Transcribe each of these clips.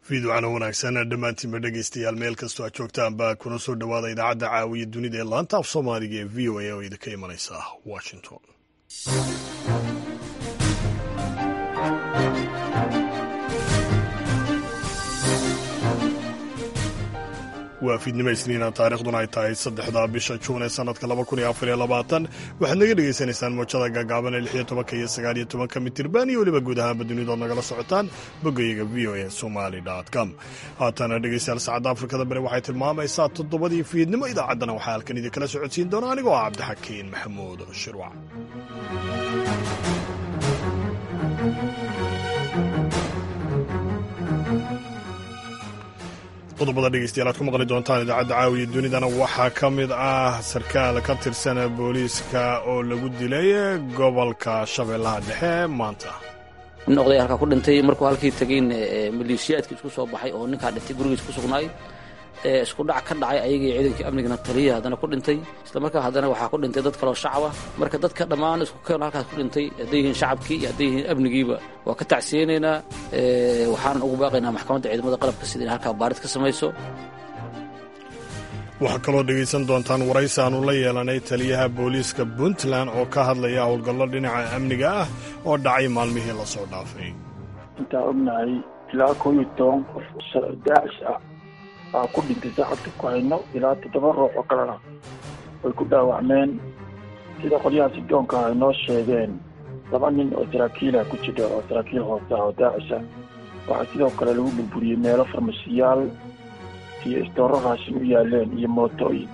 fiidwacna wanaagsan dhammaantiinba dhegaystayaal meel kastoo aad joogtaanba kuna soo dhowaada idaacadda caawiya dunida ee laanta af soomaaliga ee v o a oo idinka imanaysa washington waa fiidnimo isniina taarikhduna ay tahay saddexda bisha juun ee sanadka laba kun iyo afar iyo labaatan waxaad naga dhegaysanaysaan moojada gaagaaban ee lix iyo tobanka iyo sagaal iyo tobanka mitirban iyo weliba guud ahaanba dunidood nagala socotaan boggayaga v o a somali com haatana dhegaystayaal saacadda afrikada bari waxay tilmaamaysaa toddobadii fiidnimo idaacaddana waxaa halkan idinkala socodsiin doona anigoo ah cabdixakiin maxamuud shirwac qodobada dhegeystayaal aad ku maqli doontaan idaacadda caawiya dunidana waxaa ka mid ah sarkaal ka tirsan booliiska oo lagu dilay gobolka shabeellaha dhexe maanta nin oday halkaa ku dhintay markuu halkii tegayn maleeshiyaadkii isku soo baxay oo ninkaa dhintay gurigiis ku sugnaay isku dhac ka dhacay ayagii ciidankii amnigana taliya haddana ku dhintay isla markaa haddana waxaa ku dhintay dad kaloo shacaba marka dadka dhammaan isku keen halkaas ku dhintay hadday yihiin shacabkii iyo hadday yihiin amnigiiba waa ka tacsiyeynaynaa waxaanan ugu baaqaynaa maxkamadda ciidamada qalabka sida in halkaa baarid ka samayso waxaa kaloo dhegaysan doontaan waraysi aanu la yeelanay taliyaha booliiska puntland oo ka hadlaya howlgallo dhinaca amniga ah oo dhacay maalmihii la soo dhaafay intaa ognahay ilaa koo iyo toban qof daacish ah aa ku dhintay saacadka ku hayno ilaa toddoba ruux oo kalena way ku dhaawacmeen sida qolyaha sidoonka ay noo sheegeen laba nin oo saraakiilah ku jira oo saraakiil hoose ah oo daacisha waxaa sidoo kale lagu burburiyey meelo farmasiyaal iyo istooro raashin u yaaleen iyo mootooyin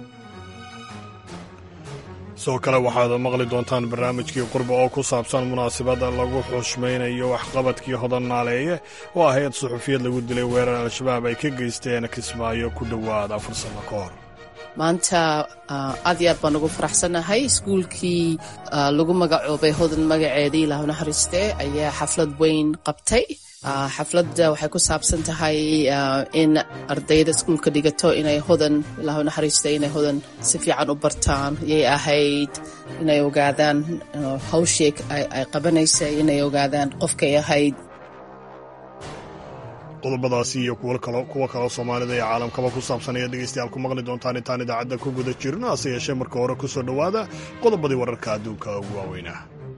sidoo kale waxaad maqli doontaan barnaamijkii qurba oo ku saabsan munaasabadda lagu xushmaynayo waxqabadkii hodan naaleeye oo ahayd suxufiyad lagu dilay weerar al-shabaab ay ka geysteen kismaayo ku dhowaad afar sanno ka hor maanta aad iyo aad baan ugu faraxsannahay iskuulkii lagu magacoobay hodan magaceedii ilaahu naxariiste ayaa xaflad weyn qabtay xafladda waxay ku saabsan tahay in ardayda iskuulka dhigato inay hodan ilaahu naxariista inay hodan si fiican u bartaan yay ahayd inay ogaadaan hawshii ay qabanaysay inay ogaadaan qofkay ahayd qodobadaasi iyo kuwo kaloo soomaalida iyo caalamkaba ku saabsan ayaad dhegaystayaal ku maqli doontaan intaan idaacadda ku guda jirno hase yeeshee marka hore ku soo dhowaada qodobadii wararka adduunka ugu waaweynah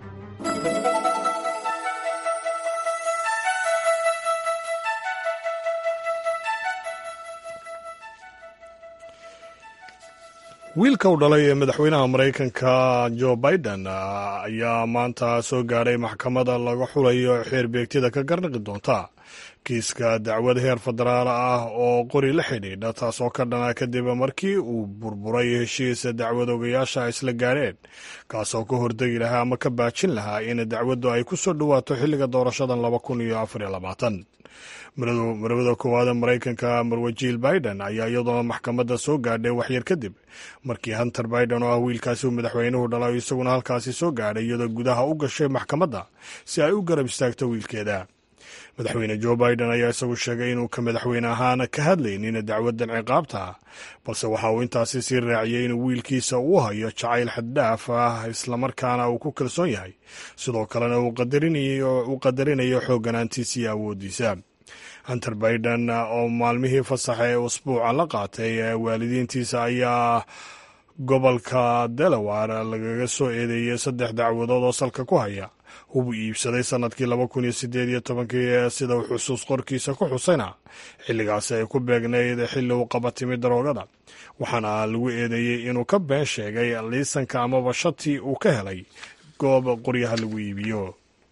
wiilka u dhalay ee madaxweynaha maraykanka jo biden ayaa maanta soo gaadhay maxkamada laga xulayo xeer beegtida ka garnaqi doonta kiiska dacwad heer federaal ah oo qori la xidhiidha taasoo ka dhana kadib markii uu burburay heshiis dacwad ogayaasha isla gaadheen kaasoo ka hordegi lahaa ama ka baajin lahaa in dacwaddu ay ku soo dhowaato xilliga doorashadan laba kun iyo afar iyo labaatan marwada koowaada maraykanka marwajiil biden ayaa iyadoona maxkamadda soo gaadhay waxyar kadib markii hunter biden oo ah wiilkaasi uu madaxweynuhu dhalay isaguna halkaasi soo gaadhay iyadoo gudaha u gashay maxkamadda si ay u garab istaagto wiilkeeda madaxweyne jo biden ayaa isagu sheegay inuu ka madaxweyne ahaan ka hadlaynin dacwadan ciqaabta balse waxa uu intaasi sii raaciyey inuu wiilkiisa uu hayo jacayl xaddhaaf ah islamarkaana uu ku kalsoon yahay sidoo kalena uu qadarinayo xoogganaantiisa iyo awooddiisa hunter biden oo maalmihii fasaxa ee usbuuca la qaatay waalidiintiisa ayaa gobolka delaware lagaga soo eedeeyey saddex dacwadood oo salka ku haya hub iibsaday sanadkii laba kun iyo sideed iyo tobankii sida uu xusuus qorkiisa ku xusayna xilligaasi ay ku beegnayd xilli uu qaba timi daroogada waxaana lagu eedeeyey inuu ka been sheegay liisanka amaba shati uu ka helay goob qoryaha lagu iibiyo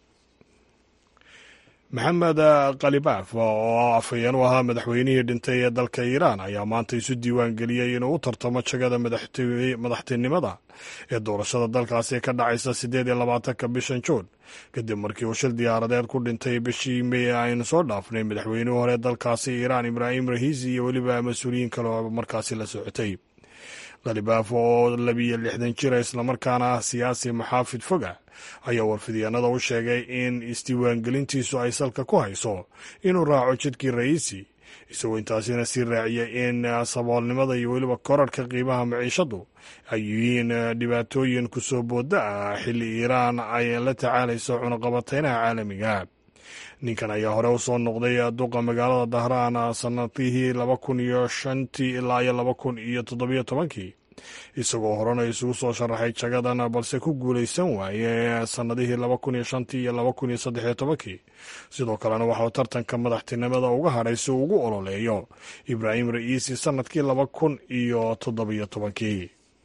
maxamed khalibaaf oo afhayeen u ahaa madaxweynihii dhintay ee dalka iiraan ayaa maanta isu diiwaan geliyey inuu u tartamo jagada madaxtinimada ee doorashada dalkaasi ka dhacaysa siddeed iyo labaatanka bishan juun kadib markii uu shil diyaaradeed ku dhintay bishii mey aynu soo dhaafnay madaxweynihii hore dalkaasi iiraan ibraahim rahiisi iyo weliba mas-uuliyiin kale oo markaasi la socotay khalibaaf oo labiyo lixdan jira islamarkaana ah siyaasi maxaafid foga ayaa warfidyaanada u sheegay in isdiiwaangelintiisu ay salka ku hayso inuu raaco jidkii ra'iisi isagoo intaasina sii raaciyay in saboolnimada iyo weliba korarhka qiimaha maciishadu ay yihiin dhibaatooyin kusoo booda ah xilli iiraan ay la tacaalayso cunaqabateynaha caalamiga ninkan ayaa hore usoo noqday duqa magaalada dahraan sanadihii laba kun iyo shantii ilaa iyo laba kun iyo toddobiyo tobankii isagoo horena isugu soo sharaxay jagadan balse ku guulaysan waaye sannadihii laba kun iyo shantii iyo laba kun iyo saddexiyo tobankii sidoo kalena waxauu tartanka madaxtinimada uga hadhay si uu ugu ololeeyo ibraahim ra'iisi sannadkii laba kun iyo toddobiyo tobankii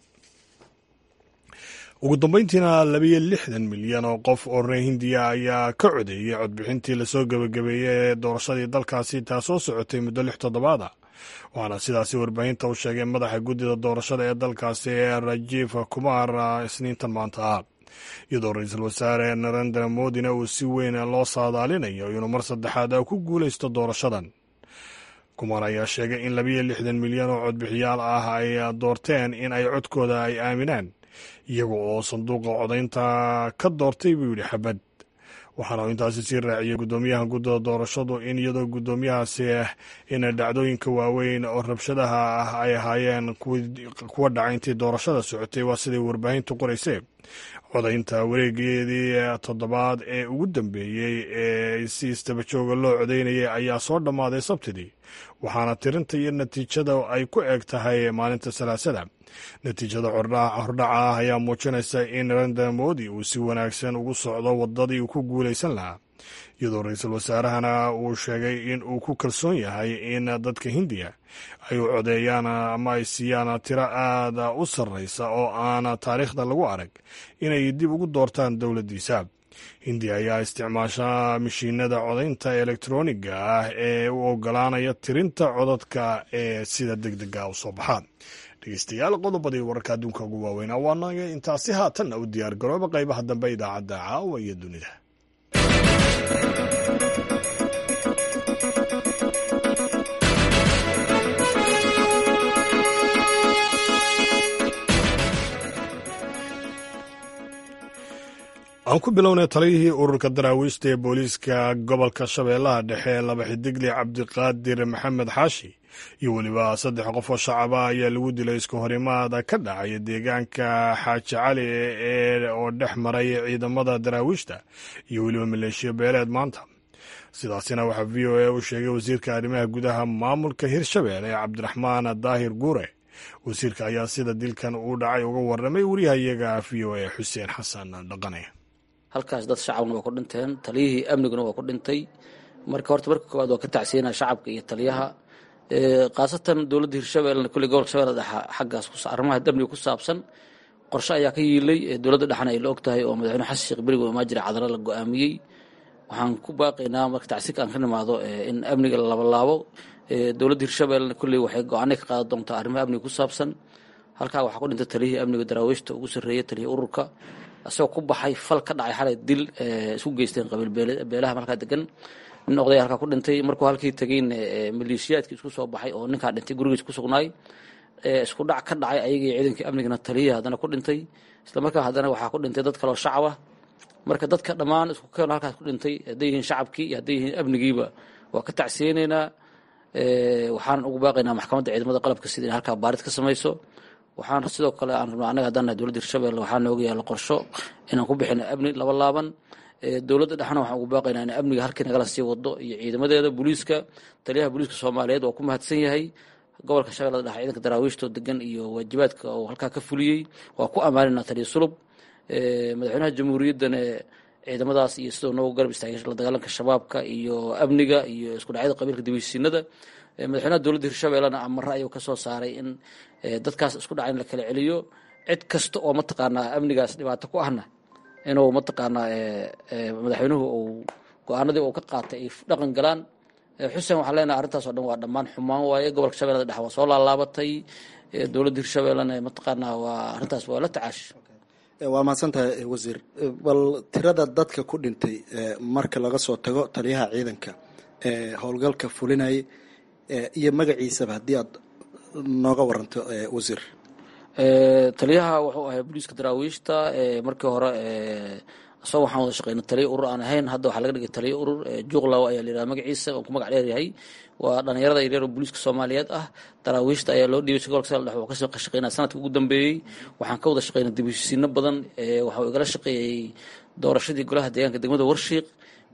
ugu dambeyntiina labiyo lixdan milyan oo qof oo reer hindiya ayaa ka codeeyey codbixintii lasoo gebagabeeyey ee doorashadii dalkaasi taasoo socotay muddo lix toddobaada waxaana sidaasi warbaahinta u sheegay madaxa guddida doorashada ee dalkaasi ee rajiif kumar isniintan maanta ah iyadoo ra-iisul wasaare narendra modina uu si weyn loo saadaalinayo inuu mar saddexaad ku guulaysto doorashadan kumar ayaa sheegay in labiyo lixdan milyan oo codbixiyaal ah ay doorteen in ay codkooda ay aaminaan iyaga oo sanduuqa codaynta ka doortay buu yidhi xabad waxaana uu intaasi sii raaciyey guddoomiyaha guddida doorashadu in iyadoo guddoomiyahaasi in dhacdooyinka waaweyn oo rabshadaha ah ay ahaayeen kuwa dhaca intii doorashada socotay waa siday warbaahintu qoraysee codaynta wareegeedii toddobaad ee ugu dambeeyey ee si istabajooga loo codaynayay ayaa soo dhammaaday sabtidii waxaana tirinta iyo natiijada ay ku eg tahay maalinta salaasada natiijada hordhaca ah ayaa muujinaysa in narendra modi uu si wanaagsan ugu socdo wadadii uu ku guulaysan lahaa iyadoo ra-iisul wasaarahana uu sheegay in uu ku kalsoon yahay in dadka hindiya ay u codeeyaan ama ay siiyaan tiro aada u sarreysa oo aan taariikhda lagu arag inay dib ugu doortaan dowladdiisa hindiya ayaa isticmaasha mashiinada codaynta elektroniga ah ee u ogolaanaya tirinta codadka ee sida deg dega u soo baxaan dhegeystayaal qodobadii wararka adduunka ugu waaweynaa waanaga intaasi haatanna u diyaar garooba qaybaha dambe idaacadda caawa iyo dunida aan ku bilownay taliyihii ururka daraawiishta ee booliiska gobolka shabeellaha dhexe laba xidigle cabdiqaadir maxamed xaashi iyo weliba saddex qof oo shacaba ayaa lagu dilay isku horimaada ka dhacaya deegaanka xaaji cali ee oo dhex maray ciidamada daraawiishta iyo weliba maleeshiya beeleed maanta sidaasina waxaa v o a u sheegay wasiirka arrimaha gudaha maamulka hirshabeelle cabdiraxmaan daahir guure wasiirka ayaa sida dilkan uu dhacay uga warramay wariyahayaga v o a xuseen xasan dhaqane halkaas dad shacabna waa ku dhinteen taliyihii amniguna waa ku dhintay marka horta marka koowaad waa ka tacsiyanaa shacabka iyo taliyaha khaasatan dowladda hirshabeellena kulli gobolka shabeelle dhexa xaggaas arrimaha amniga ku saabsan qorshe ayaa ka yiilay dowladda dhexna ay la og tahay oo madaxweyne xasan sheekh berigo imaajira cadalo la go-aamiyey waxaan ku baaqaynaa marka tacsiirka aan ka nimaado in amniga la labalaabo dowladda hirshabeellena kulley waxay go-aanay ka qaadan doontaa arrimaha amniga ku saabsan halkaa waxaa ku dhintay taliyihii amniga daraawiishta ugu sarreeyey taliyihii ururka isagoo ku baxay fal ka dhacay xalay dil isku geysteen qabiil beelaha markaa degan nin oday halkaa ku dhintay markuu halkii tegeyn maleeshiyaadkii isku soo baxay oo ninkaa dhintay gurigiis ku sugnaay isku dhac ka dhacay ayagii ciidankii amnigana taliyihii haddana ku dhintay isla markaa haddana waxaa ku dhintay dad kaloo shacab ah marka dadka dhammaan isku keeno halkaas ku dhintay hadday yihiin shacabkii iyo hadday yihiin amnigiiba waa ka tacsiyeynaynaa waxaan ugu baaqaynaa maxkamadda ciidamada qalabka sida in halkaa baarid ka samayso waxaan sidoo kale aan rabnaa annaga haddaan nahay dowladda hirshabelle waxaa nooga yaalla qorsho inaan ku bixino amni laba laaban dowladda dhexna waxaan ugu baaqaynaa in amniga halkii nagala sii wado iyo ciidamadeeda booliiska taliyaha booliiska soomaaliyeed waa ku mahadsan yahay gobolka shabeellada dhexe ciidanka daraawiishtoo degan iyo waajibaadka uu halkaa ka fuliyey waa ku ammaanina taliya sulub madaxweynaha jamhuuriyaddana ciidamadaas iyo sidoo noogu garab istaagay la dagaalanka shabaabka iyo amniga iyo isku dhacyada qabiilka dibeysiinada madaxweynaha dowladda hirshabellena amare ayuu ka soo saaray in dadkaas isku dhaca in la kala celiyo cid kasta oo mataqaanaa amnigaas dhibaato ku ahna inuu mataqaanaa madaxweynuhu uu go-aanadii uu ka qaatay ay dhaqan galaan xuseen waxaan leenahay arrintaas oo dhan waa dhammaan xumaan waaye gobolka shabeellada dhexe waa soo laalaabatay dowladda hirshabellena mataqaanaa waa arrintaas waa la tacaash waa mahadsantahay wasiir bal tirada dadka ku dhintay marka laga soo tago taliyaha ciidanka ee howlgalka fulinayay iyo magaciisaba haddii aad nooga waranto wasiir taliyaha wuxuu ahay booliiska daraawiishta markii hore isagoo waxaan wada shaqeyna taliya urur aan ahayn hadda waxaa laga dhigay taliya urur juuqlaw ayaa la yidhaha magaciisa oo ku magac dheeryahay waa dhalinyarada yaryar oo booliiska soomaaliyeed ah daraawiishta ayaa loo dhiibay gobolka sal dhex wuxuu ka shaqeynaya sanadkii ugu dambeeyey waxaan ka wada shaqeynay dibisiino badan waxau igala shaqeeyey doorashadii golaha deegaanka degmada warshiiq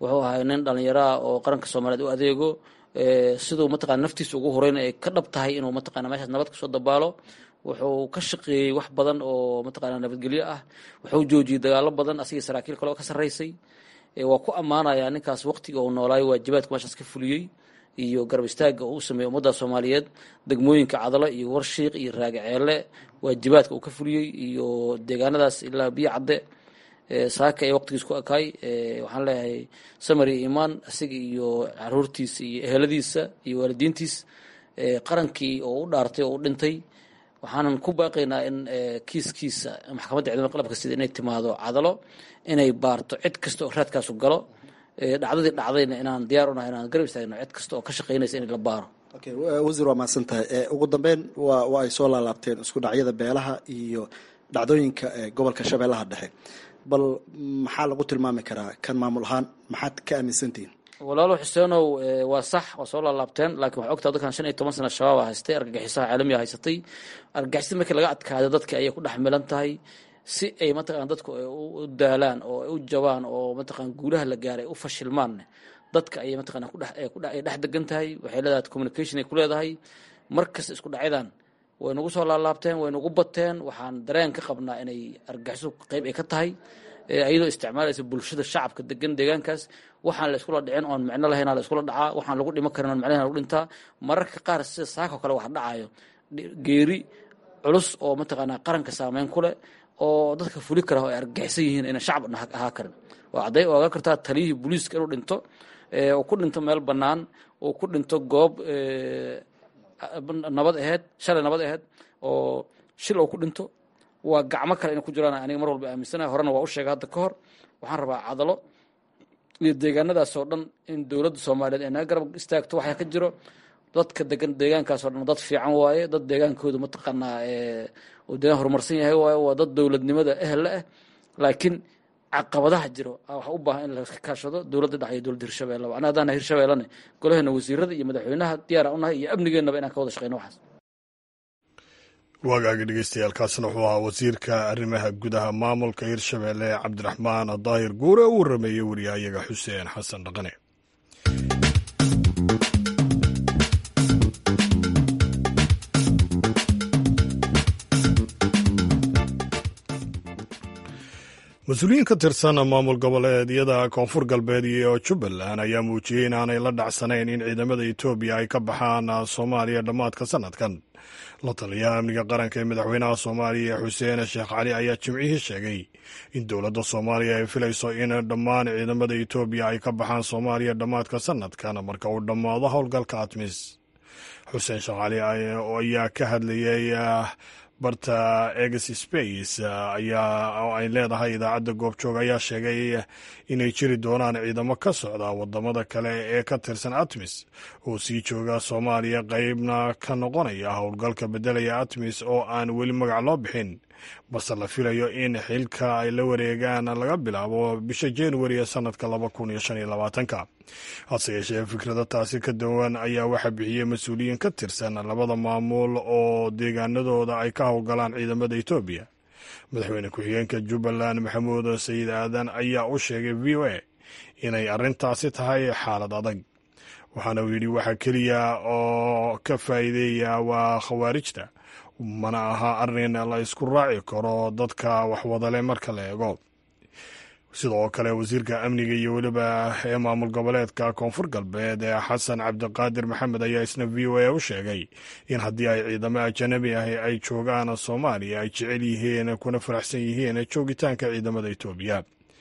wuxuu ahay nin dhallinyaraah oo qaranka soomaaliyeed u adeego siduu mataqana naftiisa ugu horeyna ay ka dhab tahay inuu mataqana meeshaas nabad kasoo dabaalo wuxuu ka shaqeeyey wax badan oo mataqana nabadgelyo ah wuxuu joojiyey dagaalo badan asigii saraakiil kale oo ka sarreysay waa ku ammaanayaa ninkaas waqtiga uu noolaayo waajibaadka meeshaas ka fuliyey iyo garab istaaga uu u sameeyey ummadda soomaaliyeed degmooyinka cadalo iyo warshiiq iyo raagaceele waajibaadka uu ka fuliyey iyo deegaanadaas ilaa biyo cadde saaka ee waqtigiis ku ekaay waxaan leeyahay samari imaan isaga iyo caruurtiisa iyo eheladiisa iyo waalidiintiis qarankii oo u dhaartay oo u dhintay waxaanan ku baaqaynaa in kiiskiisa maxkamadda ciidamada qalabka sida inay timaado cadalo inay baarto cid kasta oo raadkaasu galo dhacdadii dhacdayna inaan diyaar unahay inaan garab istaagno cid kasta oo ka shaqaynaysa in la baaro okay wasiir waa mahadsan tahay ugu dambeyn waa waa ay soo laalaabteen isku dhacyada beelaha iyo dhacdooyinka gobolka shabeellaha dhexe bal maxaa lagu tilmaami karaa kan maamul ahaan maxaad ka aaminsantihiin walaalo xuseenow waa sax waa soo laalaabteen laakiin waxaa ogtaa dadkan shan iyo toban sana shabaaba haystay argagixisaha caalamiga haysatay argagixisada markii laga adkaado dadka ayay ku dhex milan tahay si ay mataqana dadku u daalaan oo ay u jabaan oo mataqana guulaha la gaaray u fashilmaan dadka ayay mataqana kudheay dhex degan tahay waxay leedahay communication ay ku leedahay markasta isku dhacyadan way nagu soo laalaabteen way nagu bateen waxaan dareen ka qabnaa inay argagixisu qeyb ay ka tahay iyadoo isticmaalaysa bulshada shacabka degan deegaankaas waxaan la iskula dhicin oon micno lahayn la iskula dhacaa waxaan lagu dhimo karin oon micno lahayn lagu dhintaa mararka qaar sida saakoo kale wax dhacayo geeri culus oo mataqaanaa qaranka saameyn ku leh oo dadka fuli kara oo ay argagixisan yihiin inay shacab ahaa karin waa cadday oga kartaa taliyihii booliiska inuu dhinto uu ku dhinto meel bannaan uu ku dhinto goob nabad aheyd shalay nabad aheyd oo shil uu ku dhinto waa gacmo kale inay ku jiraan aniga mar walba aaminsanahay horena waa u sheegay hadda ka hor waxaan rabaa cadalo iyo deegaanadaas oo dhan in dowladda soomaaliyeed ay naga garab istaagto waxaa ka jiro dadka degan deegaankaas oo dhan dad fiican waaye dad deegaankooda mataqaanaa uu deegaan horumarsan yahay waaye waa dad dowladnimada ehelle ah laakiin caqabadaha jiro waxa u baahan in laska kaashado dowladda dhex iyo dowladda hirshabeelleba ana haddaan hirshabeellane golaheena wasiirada iyo madaxweynaha diyaara unahay iyo amnigeennaba inaan ka wada shaqeyno waxaas waagaaga dhegeystayaaalkaasna wuxuu ahaa wasiirka arrimaha gudaha maamulka hirshabeelle cabdiraxmaan daahir guure u warameeyey wariyahayaga xuseen xasan dhaqane mas-uuliyiin ka tirsan maamul goboleedyada koonfur galbeed iyo jubbaland ayaa muujiyey in aanay la dhacsanayn in ciidamada etoobiya ay ka baxaan soomaaliya dhammaadka sanadkan la taliyaha amniga qaranka ee madaxweynaha soomaaliya xuseen sheekh cali ayaa jimcihii sheegay in dowladda soomaaliya ay filayso in dhammaan ciidamada etoobiya ay ka baxaan soomaaliya dhammaadka sanadkan marka uu dhammaado howlgalka atmis xuseen sheekh cali ayaa ka hadlayay barta egs space ayaa oo ay leedahay idaacadda goobjoog ayaa sheegay inay jiri doonaan ciidamo ka socda wadamada kale ee ka tirsan atmis oo sii jooga soomaaliya qeybna ka noqonaya howlgalka beddelaya atmis oo aan weli magac loo bixin balse la filayo in xilka ay la wareegaan laga bilaabo bisha januari ee sanadka laba kun iyo shan iyo labaatanka hase yeeshee fikrada taasi ka duwan ayaa waxaa bixiyey mas-uuliyiin ka tirsan labada maamul oo deegaanadooda ay ka howlgalaan ciidamada etoobiya madaxweyne ku-xigeenka jubbaland maxamuud sayid aadan ayaa u sheegay v o a inay arrintaasi tahay xaalad adag waxaana uu yidhi waxaa keliya oo ka faa'iideeya waa khawaarijta mana aha arrin la isku raaci karo dadka waxwadale marka la eego sidoo kale wasiirka amniga iyo weliba ee maamul goboleedka koonfur galbeed ee xasan cabdiqaadir maxamed ayaa isna v o a u sheegay in haddii ay ciidamo ajanabi ahi ay joogaan soomaaliya ay jecel yihiin kuna faraxsan yihiin joogitaanka ciidamada etoobiya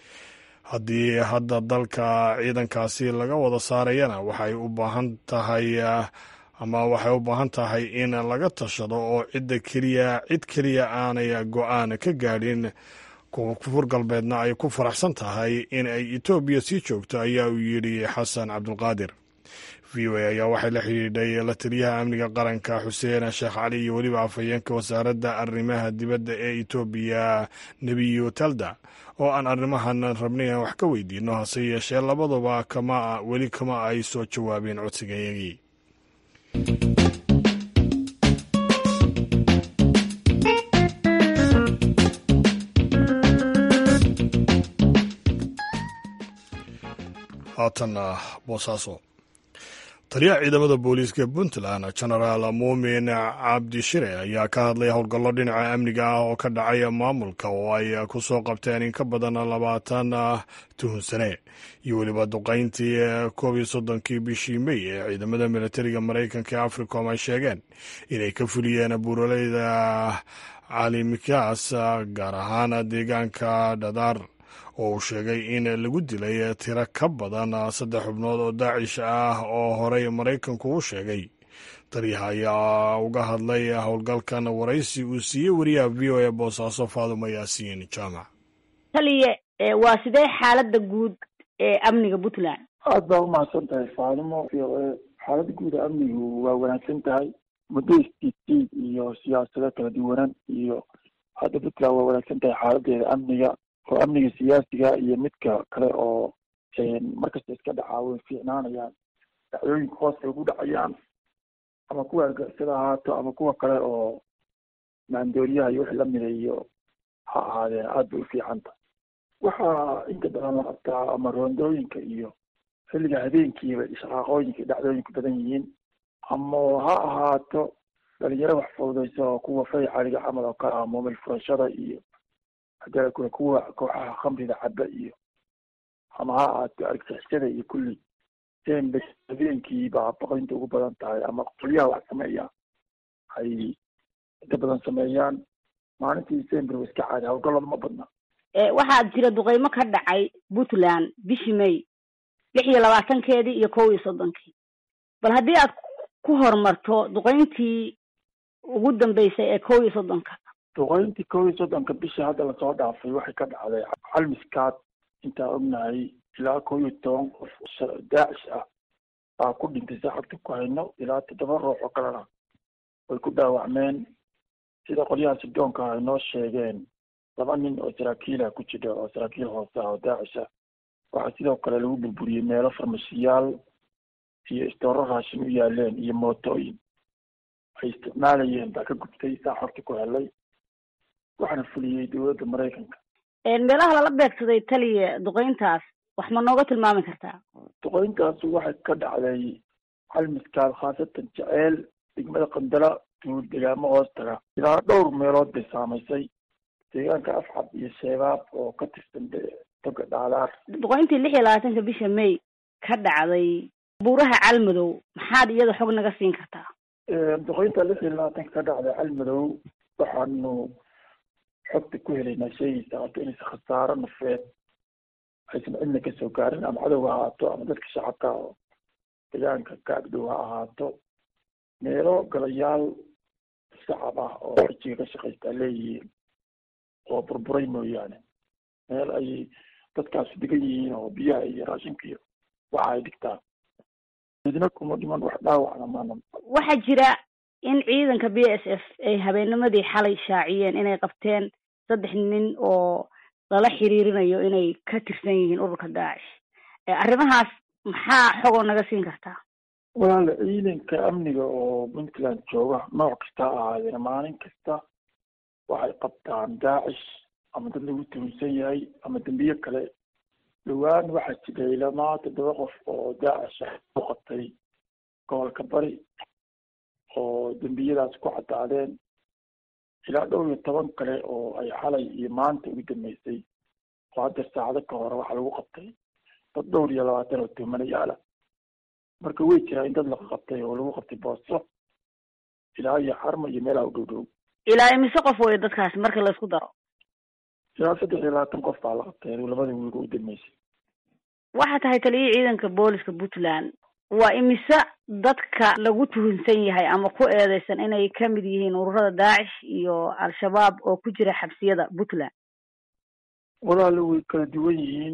haddii hadda dalka ciidankaasi laga wada saarayana waxay u baahan tahay ama waxay u baahan tahay in laga tashado oo cidda keliya cid keliya aanay go-aan ka gaadhin koonfur galbeedna ay ku faraxsan tahay in ay etoobiya sii joogto ayaa uu yidhi xasan cabdulqaadir v o a ayaa waxay la xidhiidhay la taliyaha amniga qaranka xuseen sheekh cali iyo weliba afhayeenka wasaaradda arrimaha dibadda ee etoobiya nebiyo talda oo aan arrimahan rabnay aan wax ka weydiino hase yeeshee labaduba kama weli kama ay soo jawaabeen codsigayagii haatanna boosaaso taliyaha ciidamada booliiska puntland genaraal muumin cabdi shire ayaa ka hadlay howlgallo dhinaca amniga ah oo ka dhacay maamulka oo ay ku soo qabteen in ka badan labaatan tuhunsane iyo weliba duqayntii koob iyo soddonkii bishii mey ee ciidamada militariga maraykanka ee africom ay sheegeen inay ka fuliyeen buuraleyda caalimikaas gaar ahaan deegaanka dhadaar oo uu sheegay in lagu dilay tiro ka badan saddex xubnood oo daacish ah oo horey maraykanku u sheegay taliyaha ayaa uga hadlay howlgalkan waraysi uu siiyey wariyaha v o e boosaaso faadumo yaasiin jaamac taliye waa sidee xaaladda guud ee amniga puntland aada baa umahadsan tahay faadumo v o e xaaladda guud ee amnigu waa wanaagsan tahay muddo istiitiid iyo siyaasado kala duwanan iyo hadda puntland waa wanaagsan tahay xaaladeeda amniga oo amniga siyaasiga iyo midka kale oo markasta iska dhacaa way fiicnaanayaan dhacdooyinka hoosta ugu dhacayaan ama kuwa argixisada ahaato ama kuwa kale oo maandooriyaha iyo wixii lamida iyo ha ahaadeen aada bay ufiicanta waxaa inta badan la qabtaa ama roondooyinka iyo xilliga habeenkiiba shaqaaqooyinka dhacdooyinka badan yihiin ama ha ahaato dhalinyaro wax fududaysa oo kuwa fay caliga camal oo kale ah moomil furashada iyo hadda kule kuwa kooxaha khamrida caba iyo ama ha ahaato argixisada iyo kulli sembe habeenkii baa boqoynta ugu badan tahay ama qolyaha wax sameeya ay inta badan sameeyaan maalintii sember wa iska caadi hawlgallada ma badna waxaa jira duqeymo ka dhacay puntland bishii may lix iyo labaatankeedii iyo kow iyo soddonkii bal haddii aad ku horumarto duqeyntii ugu dambeysay ee kow iyo soddonka duqeyntii kow iyo soddonka bishii hadda lasoo dhaafay waxay ka dhacday calmiskaad intaa ognahay ilaa kow iyo toban qof daacish ah baa ku dhintay saxabta ku hayno ilaa toddoba ruux oo kalena way ku dhaawacmeen sida qolyaha sidoonka ay noo sheegeen laba nin oo saraakiilah ku jira oo saraakiil hoose ah oo daacish ah waxaa sidoo kale lagu burburiyey meelo farmashiyaal iyo istooro raashin u yaaleen iyo mootooyin ay isticmaalayeen baa ka gubtay saa xorta ku helay waxaana fuliyey dowladda maraykanka meelaha lala beegsaday taliya duqeyntaas wax ma nooga tilmaami kartaa duqeyntaas waxay ka dhacday calmiskaad khaasatan jeceel degmada qandala duul degaamo hoos taga ilaa dhowr meelood bay saamaysay deegaanka afcab iyo sheebaab oo ka tirsan toga dhaalaar duqeyntii lix iyo labaatanka bisha may ka dhacday buuraha calmadow maxaad iyada xog naga siin kartaa duqeynta lix iyo labaatanka ka dhacday calmadow waxaanu xogta ku helaynaa sheegaysa horta inaysa khasaaro nafeed aysan cidna kasoo gaarin ama cadow ha ahaato ama dadka shacabka oo deegaanka ka agdhow ha ahaato meelo galayaal shacab ah oo xijiga ka shaqaystaa leeyihiin oo burburay mooyaane meel ay dadkaasi degan yihiin oo biyaha iyo raashinka iyo waxa ay dhigtaan midna kuma dhiman wax dhaawacna maana waxaa jira in ciidanka b s f ay habeennimadii xalay shaaciyeen inay qabteen saddex nin oo lala xiriirinayo inay ka tirsan yihiin ururka daacish arrimahaas maxaa xogoo naga siin kartaa walaala ciidanka amniga oo puntland jooga nooc kasta ha ahaadeen maalin kasta waxay qabtaan daacish ama dad lagu tuhunsan yahay ama dembiye kale dhowaan waxaa jiray lamaa toddoba qof oo daacish ah u qabtay gobolka bari oo dembiyadaas ku caddaadeen ilaa dhowr iyo toban kale oo ay xalay iyo maanta ugu dambeysay oo hadda saacado ka hore waxaa lagu qabtay dad dhowr iyo labaatan oo tuhmanayaala marka way jiraa in dad la qabtay oo lagu qabtay booso ilaa iyo xarma iyo meelaha u dhow dhow ilaa imise qof wey dadkaasi marka laisku daro ilaa saddex iyo labaatan qof baa la qabtay labada wiiga u dambeysay waxaa tahay taliyihii ciidanka booliska puntland waa imise dadka lagu tuhunsan yahay ama ku eedeysan inay kamid yihiin ururada daacish iyo al-shabaab oo ku jira xabsiyada puntland walaalo way kala duwan yihiin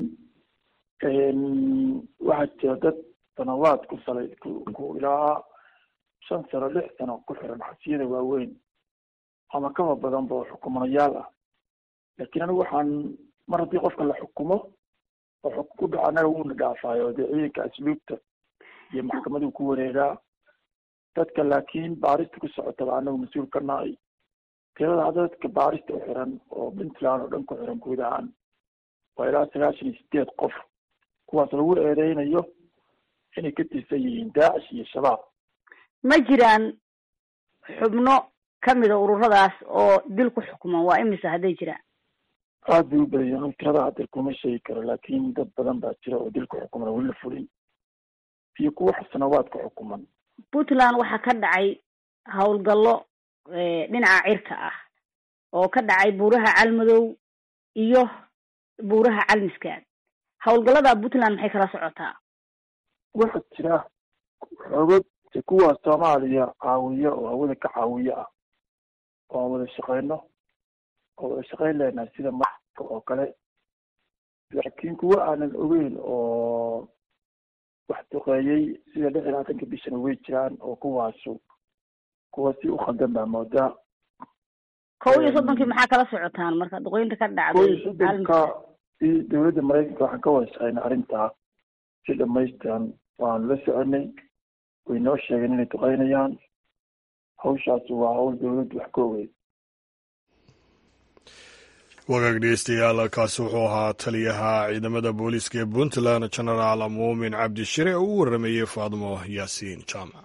waxaa jira dad sanawaad ku salay ku ilaa shan sano lix sano ku xiran xabsiyada waaweyn ama kaba badanba oo xukumanayaal ah laakiin anigu waxaan mar haddii qofka la xukumo oo xukun ku dhaco anaga wuuna dhaafaayo dee ciidanka asluubta iyo maxkamaduu ku wareegaa dadka laakiin baarista ku socotaba anagu mas-uul ka nahay tirada hadda dadka baarista u xiran oo puntland oo dhan ku xiran guud ahaan waa ilaa sagaashan iyo sideed qof kuwaas lagu eedeynayo inay ka tirsan yihiin daacish iyo shabaab ma jiraan xubno kamida ururadaas oo dil ku xukuman waa imisa hadday jiraan aada bay u badayeen un tirada hadda kuma sheegi karo laakin dad badan baa jira oo dil ku xukuman weli la fulin iyo kuwa sanawaad ku xukuman puntland waxaa ka dhacay howlgallo dhinaca cirka ah oo ka dhacay buuraha calmadow iyo buuraha calmiskaad howlgallada puntland maxay kala socotaa waxaa jira xoogag kuwa soomaaliya caawiya oo hawada ka caawiya ah oo aan wada shaqeyno oo wada shaqeyn leenahay sida marka oo kale laakiin kuwa aanan ogeyn oo wax duqeeyey sida lix iyo labaatanka bishana way jiraan oo kuwaasu kuwa si u khaldan baa moodaa kow iyo soddonkii maxaa kala socotaan marka duqeynta ka kow iyo dhacday soddonka i dowladda maraykanka waxaan ka wada shaqeynay arrintaa si dhamaystiran waanu la soconay way noo sheegeen inay duqeynayaan hawshaasi waa hawl dowladdu wax ka ogeyd wagaag dhegeystayaal kaasi wuxuu ahaa taliyaha ciidamada booliiska ee puntland genaraal muumin cabdishire oo u waramayey faadmo yaasiin jaamac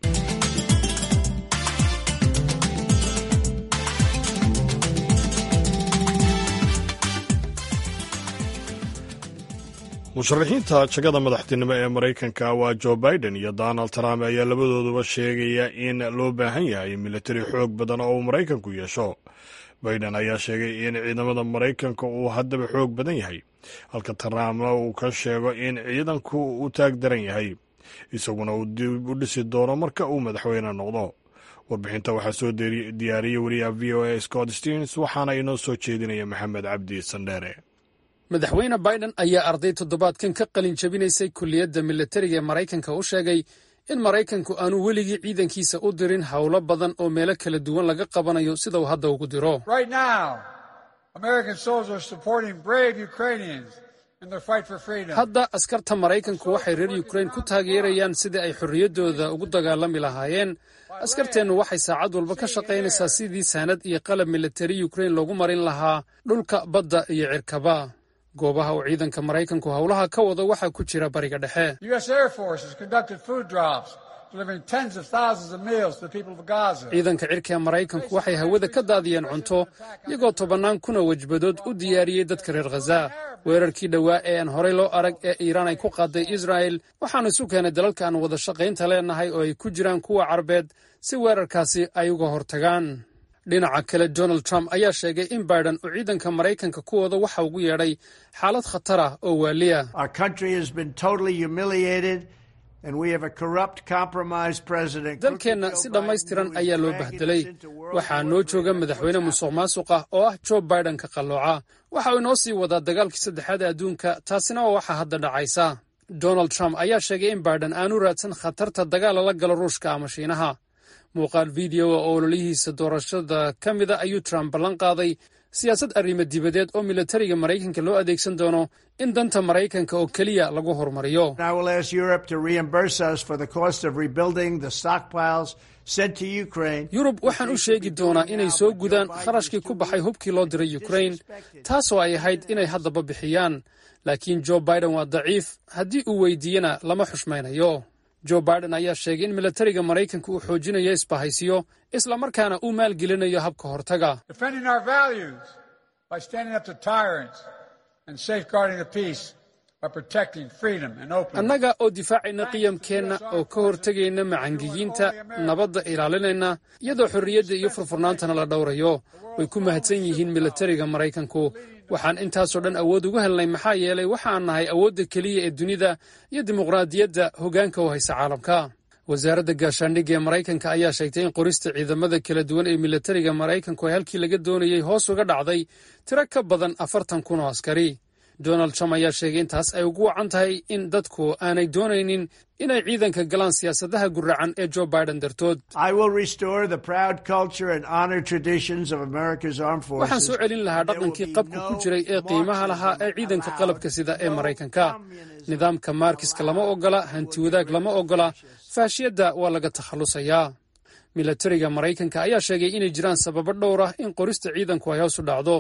musharaxiinta jagada madaxtinimo ee maraykanka waa joe biden iyo donald trump ayaa labadooduba sheegaya in loo baahan yahay militari xoog badan oo uu maraykanku yeesho biden ayaa sheegay in ciidamada maraykanka uu haddaba xoog badan yahay halka trumpna uu ka sheego in ciidanku u taag daran yahay isaguna uu dib u dhisi doono marka uu madaxweyne noqdo warbixinta waxaa soo diyaariyey wariyaha v o a scott stearns waxaana inoo soo jeedinaya maxamed cabdi sandheere madaxweyne biden ayaa arday toddobaadkan ka qalin jabinaysay kulliyadda militariga ee maraykanka u sheegay in maraykanku aanu weligii ciidankiisa u dirin howlo badan oo meelo kala duwan laga qabanayo sida uu hadda ugu diro Right now, American soldiers are supporting brave Ukrainians in their fight for freedom. hadda askarta maraykanku waxay reer yukrain ku taageerayaan sidii ay xorriyaddooda ugu dagaalami lahaayeen askarteennu waxay saacad walba ka shaqaynaysaa sidii saanad iyo qalab militari yukrain loogu marin lahaa dhulka badda iyo cirkaba goobaha uu ciidanka maraykanku howlaha ka wado waxaa ku jira bariga dhexe The U.S. Air Force has conducted food drops, delivering tens of thousands of meals to the people of Gaza. ciidanka cirka ee maraykanku waxay hawada ka daadiyeen cunto iyagoo tobannaan kuna wajbadood u diyaariyey dadka reer khaza weerarkii dhowaa ee aan horey loo arag ee iiraan ay ku qaaday israa'el waxaanu isu keenay dalalka aan wada shaqaynta leenahay oo ay ku jiraan kuwa carbeed si weerarkaasi ay uga hortagaan dhinaca kale donald trump ayaa sheegay in biden uu ciidanka maraykanka ku wado waxa ugu yeedhay xaalad khatar ah oo waaliya Our country has been totally humiliated, and we have a corrupt, compromised president. dalkeenna si dhammaystiran ayaa loo bahdelay waxaa noo jooga madaxweyne musuq maasuq ah oo ah joe biden ka qallooca waxa uu inoo sii wadaa dagaalkii saddexaad ee adduunka taasina waa waxa hadda dhacaysa donald trump ayaa sheegay in biden aanu raadsan khatarta dagaal lala galo ruushka ama shiinaha muuqaal videoa oo ololihiisa doorashada ka mida ayuu trump ballan qaaday siyaasad arrimo dibadeed oo militariga maraykanka loo adeegsan doono in danta maraykanka oo keliya lagu horumariyo I will ask Europe to reimburse us for the cost of rebuilding the stockpiles sent to Ukraine. yurub waxaan u sheegi doonaa inay soo gudaan kharashkii ku baxay hubkii loo diray ukrain taasoo ay ahayd inay haddaba bixiyaan laakiin joe biden waa daciif haddii uu weydiiyena lama xushmaynayo joe biden ayaa sheegay in militariga maraykanka uu xoojinayo isbahaysiyo islamarkaana uu maalgelinayo habka hortaga Defending our values by standing up to tyrants and safeguarding the peace by protecting freedom and openness. annaga oo difaacayna qiyamkeenna oo ka hortegayna macangiyiinta nabadda ilaalinayna iyadoo xorriyadda iyo furfurnaantana la dhowrayo way ku mahadsan yihiin militariga maraykanku waxaan intaasoo dhan awood ugu helnay maxaa yeelay waxaan nahay awoodda keliya ee dunida iyo dimuqraadiyadda hoggaanka u haysa caalamka wasaaradda gaashaandhigga ee maraykanka ayaa sheegtay in qorista ciidamada kala duwan ee militariga maraykanku ay halkii laga doonayey hoos uga dhacday tiro ka badan afartan kun oo askari donald trump ayaa sheegay intaas ay ugu wacan tahay in dadku aanay doonaynin inay ciidanka galaan siyaasadaha guracan ee joe biden dartood I will restore the proud culture and honor traditions of America's armed waxaan forces. soo celin lahaa dhaqankii qabka ku jiray ee qiimaha lahaa ee ciidanka qalabka sida ee maraykanka nidaamka maarkiska lama ogola hanti wadaag lama ogola faashiyadda waa laga takhallusayaa militariga maraykanka ayaa sheegay inay jiraan sababo dhowr ah in qorista ciidanku ay hoos u dhacdo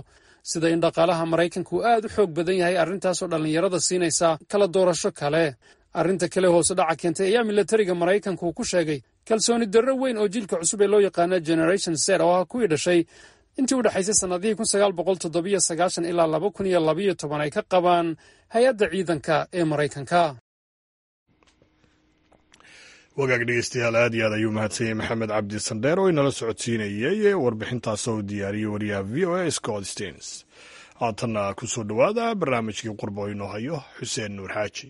sida in dhaqaalaha maraykanku aad u xoog badan yahay arrintaasoo dhallinyarada siinaysa kala doorasho kale arrinta kale hoose dhaca keentay ayaa milatariga maraykanku ku sheegay kalsooni darro weyn oo jiilka cusub ee loo yaqaana generation ser oo ah kuwii dhashay intii u dhexaysay sannadihii kun sagaal boqol toddobiyo sagaashan ilaa laba kun iyo labayo toban ay ka qabaan hay-adda ciidanka ee maraykanka wagaag dhegeystayaal aad iyo aad ayuu mahadsanyay maxamed cabdi sandheer oo inala socodsiinayay warbixintaas oo diyaariyey wariyaha v o a scott stens haatanna ku soo dhowaada barnaamijkii qurbo inoo hayo xuseen nuur xaaji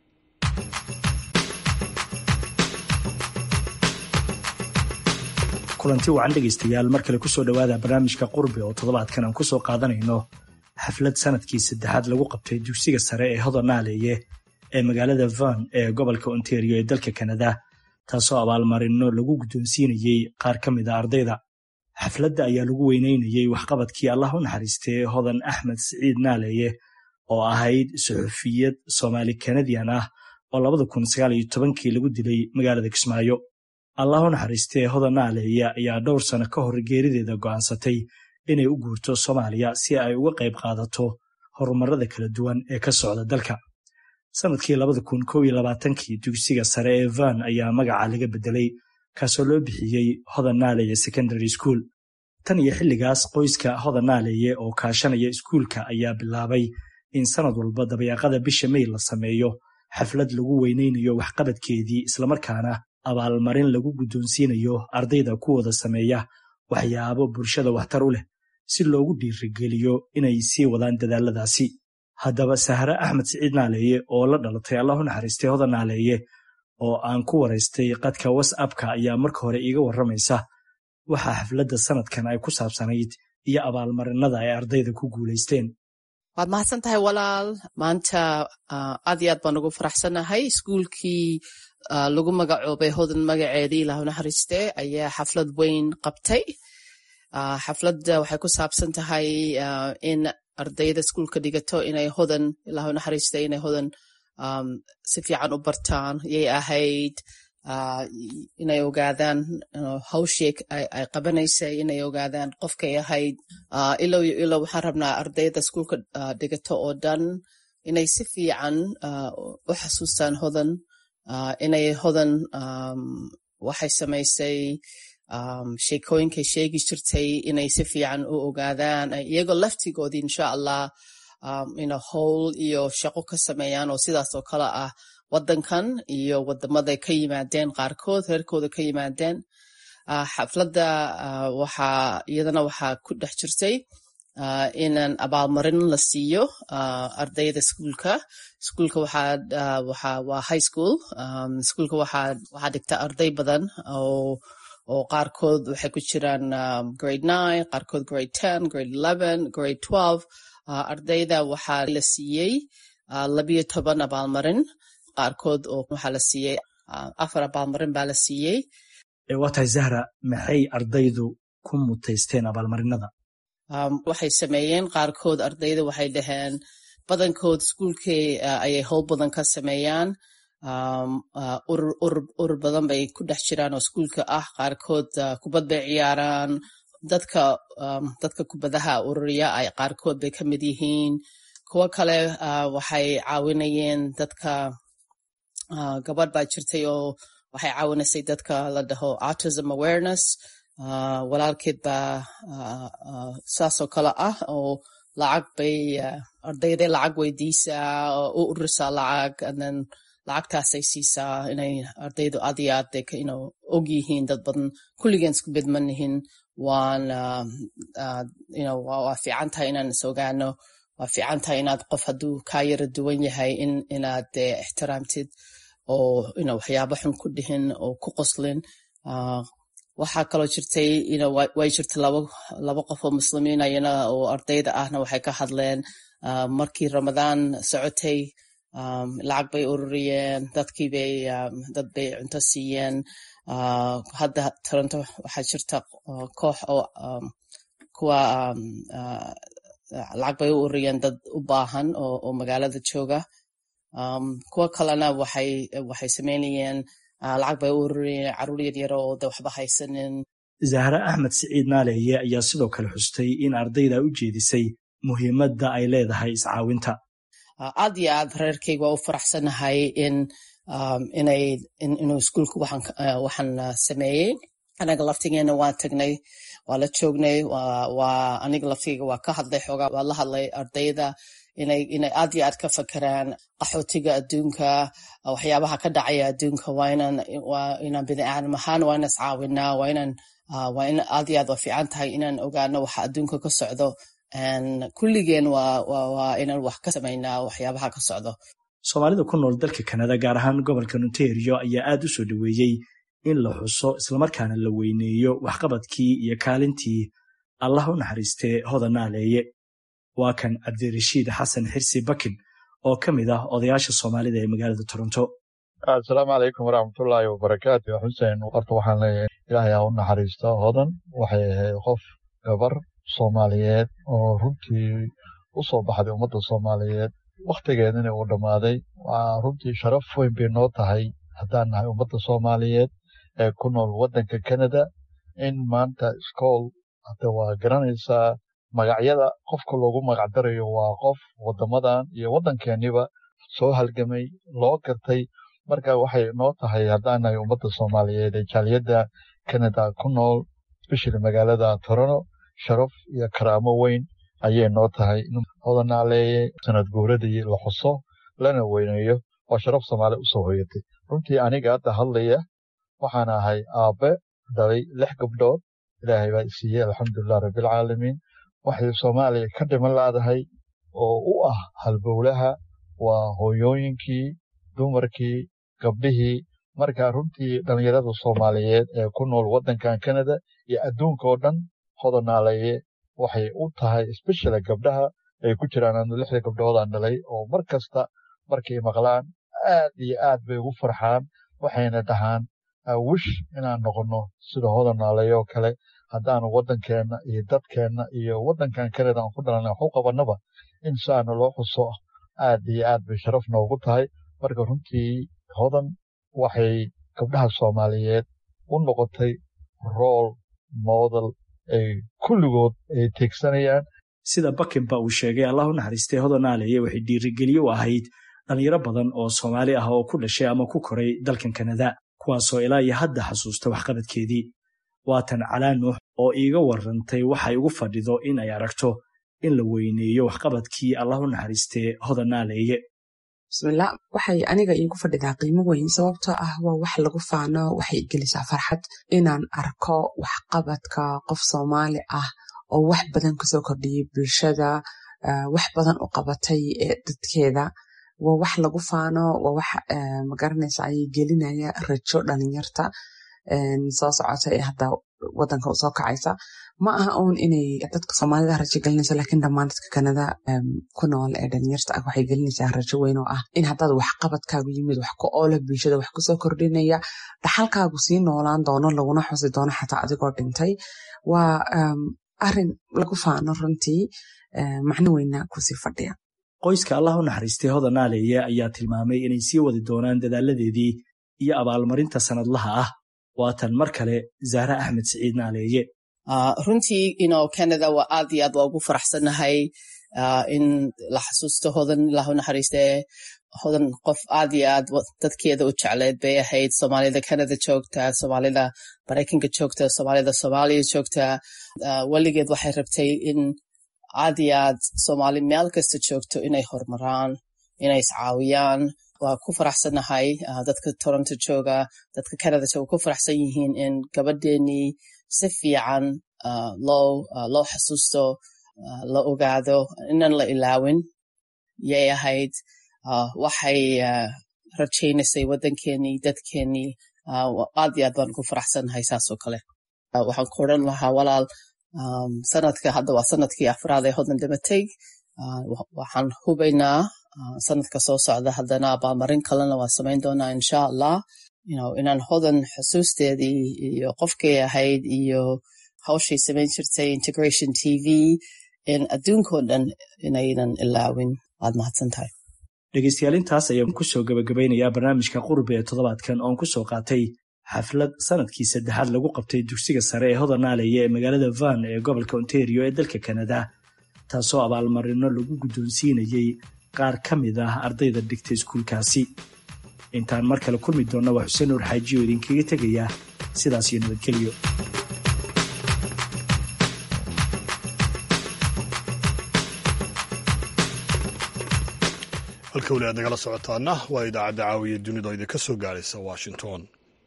kulanti wacan dhegaystayaal mar kale kusoo dhowaada barnaamijka qurbi oo toddobaadkan aan kusoo qaadanayno xaflad sanadkii saddexaad lagu qabtay dugsiga sare ee hodonaaleeye ee magaalada van ee gobolka ontario ee dalka kanada taasoo abaalmarino lagu guddoonsiinayey qaar ka mid a ardayda xafladda ayaa lagu weyneynayey waxqabadkii allah u naxariistay hodan axmed siciid naaleeye oo ahayd suxufiyad soomaali kanadian ah oo labada kun sagaal iyo tobankii lagu dilay magaalada kismaayo allah u naxariistee hodan naaleeye ayaa dhowr sano ka hor geerideeda go'aansatay inay u guurto soomaaliya si ay uga qayb qaadato horumarada kala duwan ee ka socda dalka sanadkii labada kun kow iyo labaatankii dugsiga sare ee van ayaa magaca laga bedelay kaasoo loo bixiyey hodan naaleeye secondary school tan iyo xilligaas qoyska hodan naaleeye oo kaashanaya iskuulka ayaa bilaabay in sanad walba dabayaaqada bisha mey la sameeyo xaflad lagu weyneynayo waxqabadkeedii islamarkaana abaalmarin lagu guddoonsiinayo ardayda kuwooda sameeya waxyaabo bulshada waxtar u leh si loogu dhiirigeliyo inay sii wadaan dadaaladaasi haddaba sahre axmed siciid naaleeye oo la dhalatay allah u naxariistay hodan naaleeye oo aan ku waraystay qadka whatsappka ayaa marka hore iiga warramaysa waxaa xafladda sanadkan ay ku saabsanayd iyo abaalmarinada ay ardayda ku guulaysteen waad mahadsan tahay walaal maanta aad iyo aad baan ugu faraxsanahay iskuulkii lagu magacoobay hodan magaceedii ilah naxariiste ayaa xaflad weyn qabtay xafladda waxay ku saabsan tahay in ardayda iskuulka dhigato inay hodan ilah naxariiste inay hodan si fiican u bartaan yay ahayd inay ogaadaan hawshii ay qabanaysay inay ogaadaan qofkay ahayd ilow iyo ilow waxaan rabnaa ardayda iskuulka dhigato oo dhan inay si fiican u xasuustaan hodan inay hodan waxay samaysay sheekooyinkay sheegi jirtay inay si fiican u ogaadaan iyagoo laftigoodii insha allah ina howl iyo shaqo ka sameeyaan oo sidaas oo kale ah wadankan iyo wadamaday ka yimaadeen qaarkood reerkooda ka yimaadeen xafladda waxaa iyadana waxaa ku dhex jirtay inan abaalmarin la siiyo ardayda iskuulka iskuulka waa high school iskuulka waxaa dhigta arday badan oo oo qaarkood waxay ku jiraan grade nine qaarkood grade ten grade eleven grade twelve ardayda waxaa la siiyey labiyo toban abaalmarin qaarkood oo waxaa la siiyey afar abaalmarin baa la siiyey waa tahay zahra maxay ardaydu ku mutaysteen abaalmarinada waxay sameeyeen qaarkood ardayda waxay dhaheen badankood iskuulkii ayay howl badan ka sameeyaan urur badan bay ku dhex jiraan oo iskuulka ah qaarkood kubad bay ciyaaraan dadka dadka kubadaha ururiya ay qaarkood bay ka mid yihiin kuwo kale waxay caawinayeen dadka gabadh baa jirtay oo waxay caawinaysay dadka la dhaho autism awareness walaalkeed baa saasoo kale ah oo lacag bay ardayday lacag weydiisaa oo u ururisaa lacag then lacagtaasay siisaa inay ardaydu aad iyo aad og yihiin dad badan kulligeen isku bedmanihin waan waa fiican tahay inaan is ogaano waa fiican tahay inaad qof hadduu kaa yara duwan yahay inaad ixtiraamtid oo waxyaabo xun ku dhihin oo ku qoslin waxaa kaloo jirtay way jirta laba qof oo muslimiin ayana oo ardayda ahna waxay ka hadleen markii ramadaan socotay lacag bay ururiyeen dadkii bay dad bay cunto siiyeen hadda toronto waxaa jirta koox oo kuwa lacag bay u ururiyeen dad u baahan oo magaalada jooga kuwa kalena waxay waxay sameynayeen lacag bay u ururiyeen caruur yaryar oo de waxba haysanin zahra axmed siciid naaleeye ayaa sidoo kale xustay in ardayda u jeedisay muhiimadda ay leedahay iscaawinta aad iyo aad reerkayga waa u faraxsanahay in inay inuu iskuulka waxaan sameeyey anaga laftigeena waan tagnay waa la joognay waa aniga laftigeyga waa ka hadlay xoogaa waa la hadlay ardayda inay inay aad iyo aad ka fakeraan qaxootiga adduunka waxyaabaha ka dhacaya adduunka waa inaan waa inaan bini aadam ahaan waa inaan iscaawinaa waa inaan waa in aad iyo aad waa fiican tahay inaan ogaano waxa adduunka ka socdo kulligeen waa inaan wax ka samaynaa waxyaabaha ka socdo soomaalida ku nool dalka kanada gaar ahaan gobolka ontario ayaa aad u soo dhoweeyey in la xuso islamarkaana la weyneeyo waxqabadkii iyo kaalintii allah u naxariistee hodan naaleeye waa kan cabdirashiid xasan xirsi bakin oo ka mid ah odayaasha soomaalida ee magaalada toronto asalaamu calaykum waraxmatullaahi wabarakaatu xuseen horta waxaan leeyahay ilaahay ha u naxariisto hodan waxay ahayd qof gabar soomaaliyeed oo runtii u soo baxday ummadda soomaaliyeed wakhtigeedina uu dhammaaday waa runtii sharaf weyn bay noo tahay haddaan nahay ummadda soomaaliyeed ee ku nool waddanka canada in maanta iskool hadda waa garanaysaa magacyada qofka loogu magacdarayo waa qof waddamadan iyo waddankeeniba soo halgamay loo gartay marka waxay noo tahay haddaan nahay ummadda soomaaliyeed ee jaaliyadda canada ku nool especially magaalada torono sharaf iyo karaamo weyn ayay noo tahay in hodanaaleeye sanad guuradii la xuso lana weyneeyo oo sharaf soomaali usoo hoyatay runtii aniga hadda hadlaya waxaan ahay aabbe dhalay lix gabdhood ilaahay baa isiiyey alxamdulilah rabbilcaalamiin waxay soomaaliya ka dhiman laadahay oo u ah halbowlaha waa hooyooyinkii dumarkii gabdhihii marka runtii dhallinyarada soomaaliyeed ee ku nool waddankan canada iyo adduunka oo dhan hodanaaleeye waxay u tahay especially gabdhaha ay ku jiraan lixda gabdhoodaan dhalay oo mar kasta markay maqlaan aad iyo aad bay ugu farxaan waxayna dhahaan wish inaan noqonno sida hodanaaleeye oo kale haddaanu waddankeenna iyo dadkeenna iyo waddankan canada aan ku dhalanay wax u qabannaba in saana loo xuso aad iyo aad bay sharaf noogu tahay marka runtii hodan waxay gabdhaha soomaaliyeed u noqotay rool moodal ay kulligood ay teegsanayaan sida bakinba uu sheegay allah u naxariistay hodanaaleeye waxay dhiirigeliye u ahayd dhallinyaro badan oo soomaali ah oo ku dhashay ama ku koray dalkan kanada kuwaasoo ilaa iyo hadda xasuusta waxqabadkeedii waatan calaa nuux oo iiga warrantay waxay ugu fadhido in ay aragto in la weyneeyo waxqabadkii allah u naxariistee hodanaaleeye bismillah waxay aniga iigu fadhidaa qiimo weyn sababtoo ah waa wax lagu faano waxay gelisaa farxad inaan arko waxqabadka qof soomaali ah oo wax badan kasoo kordhiyay bulshada wax badan u qabatay dadkeeda waa wax lagu faano waa wax magaranaysa ayay gelinaya rajo dhalinyarta soo socota ee hadda wadanka usoo kacaysa ma aha uun inay dadka soomaalida rajo gelinayso laakiin dhammaan dadka kanada ku nool ee dhalinyarta ah waxay gelinaysaa rajo weyn oo ah in haddaad waxqabadkaagu yimid wax ku oola bulshada wax kusoo kordhinaya dhaxalkaagu sii noolaan doono laguna xusi doono xataa adigoo dhintay waa arin lagu faano runtii macno weyna kusii fadhiya qoyska allah u naxariistay hodanaaleeye ayaa tilmaamay inay sii wadi doonaan dadaaladeedii iyo abaalmarinta sanadlaha ah waatan mar kale zahra axmed siciid naaleeye runtii ino canada waa aad iyo aad waa ugu faraxsanahay in la xasuusto hodan ilah u naxariistee hodan qof aad iyo aad dadkeeda u jecleed bay ahayd soomaalida canada joogta soomaalida maraykanka joogta soomaalida soomaaliya joogta weligeed waxay rabtay in aad iyo aad soomaali meel kasta joogto inay horumaraan inay iscaawiyaan waa ku faraxsanahay dadka toronto jooga dadka canada jooga ku faraxsan yihiin in gabadheenii si fiican loo loo xasuusto la ogaado inaan la ilaawin yay ahayd waxay rajaynaysay waddankeenii dadkeenii aad iyo aad baan ku faraxsanahay saasoo kale waxaan ku odhan lahaa walaal sanadka hadda waa sanadkii afraad ee hodan dhimatay waxaan hubaynaa sanadka soo socda haddana abaalmarin kalena waa samayn doonaa insha allah inaan hodan xusuusteedii iyo qofkay ahayd iyo hawshay samayn jirtay integration t v in adduunkao dhan inaynan ilaawin waad mahadsan tahay dhegeystayaal intaas ayaan ku soo gabagabaynayaa barnaamijka qurbi ee toddobaadkan oon ku soo qaatay xaflad sanadkii saddexaad lagu qabtay dugsiga sare ee hodanaaleeye ee magaalada van ee gobolka ontario ee dalka kanada taasoo abaalmarino lagu guddoonsiinayey qaar ka mid ah ardayda dhigta iskuulkaasi intaan mar kale kulmi doonna waa xuseen nuur xaajiyo idinkaga tegaya sidaas iyo nabadgelyo halka weli aad nagala socotaana waa idaacadda caawiya dunida oo idinka soo gaaraysa washington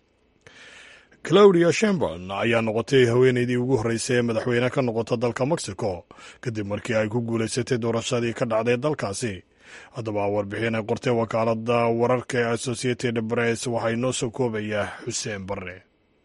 claudia shemborn ayaa noqotay haweeneydii ugu horreysay ee madaxweyne ka noqota dalka mexico kadib markii ay ku guulaysatay doorashadii ka dhacday dalkaasi haddaba warbixin ay qortay wakaaladda wararka ee associated press waxaa inoo soo koobayaa xuseen barre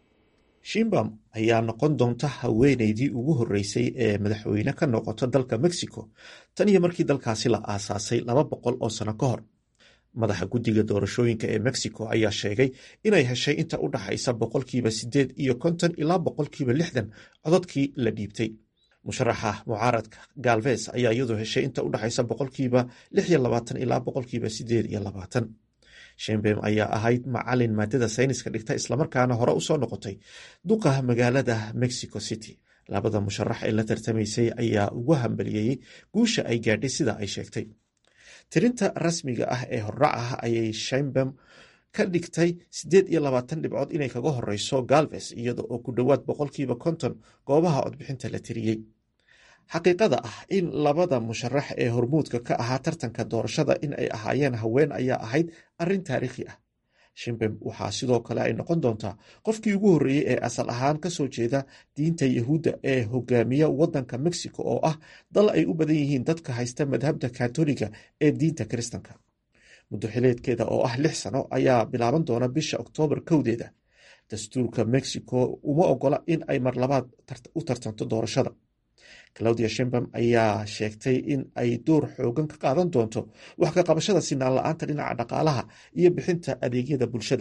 shimbam ayaa noqon doonta haweeneydii ugu horreysay ee madaxweyne ka noqota dalka mexico tan iyo markii dalkaasi la aasaasay laba boqol oo sano ka hor madaxa guddiga doorashooyinka ee mexico ayaa sheegay inay heshay inta u dhaxaysa boqolkiiba siddeed iyo konton ilaa boqolkiiba lixdan cododkii la dhiibtay musharaxa mucaaradka galves ayaa iyadu heshay inta u dhaxaysa boqolkiiba lix iyo labaatan ilaa boqolkiiba siddeed iyo labaatan shembem ayaa ahayd macalin maadada sayniska dhigta islamarkaana hore usoo noqotay duqa magaalada mexico city labada musharax ee la tartamaysay ayaa ugu hambaliyeeyey guusha ay gaadhay sida ay sheegtay tirinta rasmiga ah ee hordhac ah ayay shembem ka dhigtay siddeed iyo labaatan dhibcood inay kaga horeyso galves iyada oo ku dhowaad boqolkiiba konton goobaha codbixinta la tiriyey xaqiiqada ah in labada musharax ee hormuudka ka ahaa tartanka doorashada in ay ahaayeen haween ayaa ahayd arrin taariikhi ah shimbem waxaa sidoo kale ay noqon doontaa qofkii ugu horreeyey ee asal ahaan kasoo jeeda diinta yahuudda ee hogaamiya waddanka mexico oo ah dal ay u badan yihiin dadka haysta madhabda katoliga ee diinta kiristanka muddo xileedkeeda oo ah lix sano ayaa bilaaban doona bisha oktoobar kowdeeda dastuurka mexico uma ogola in ay mar labaad u tartanto doorashada claudia shembam ayaa sheegtay in ay door xoogan ka qaadan doonto wax ka qabashada sinaan la-aanta dhinaca dhaqaalaha iyo bixinta adeegyada bulshada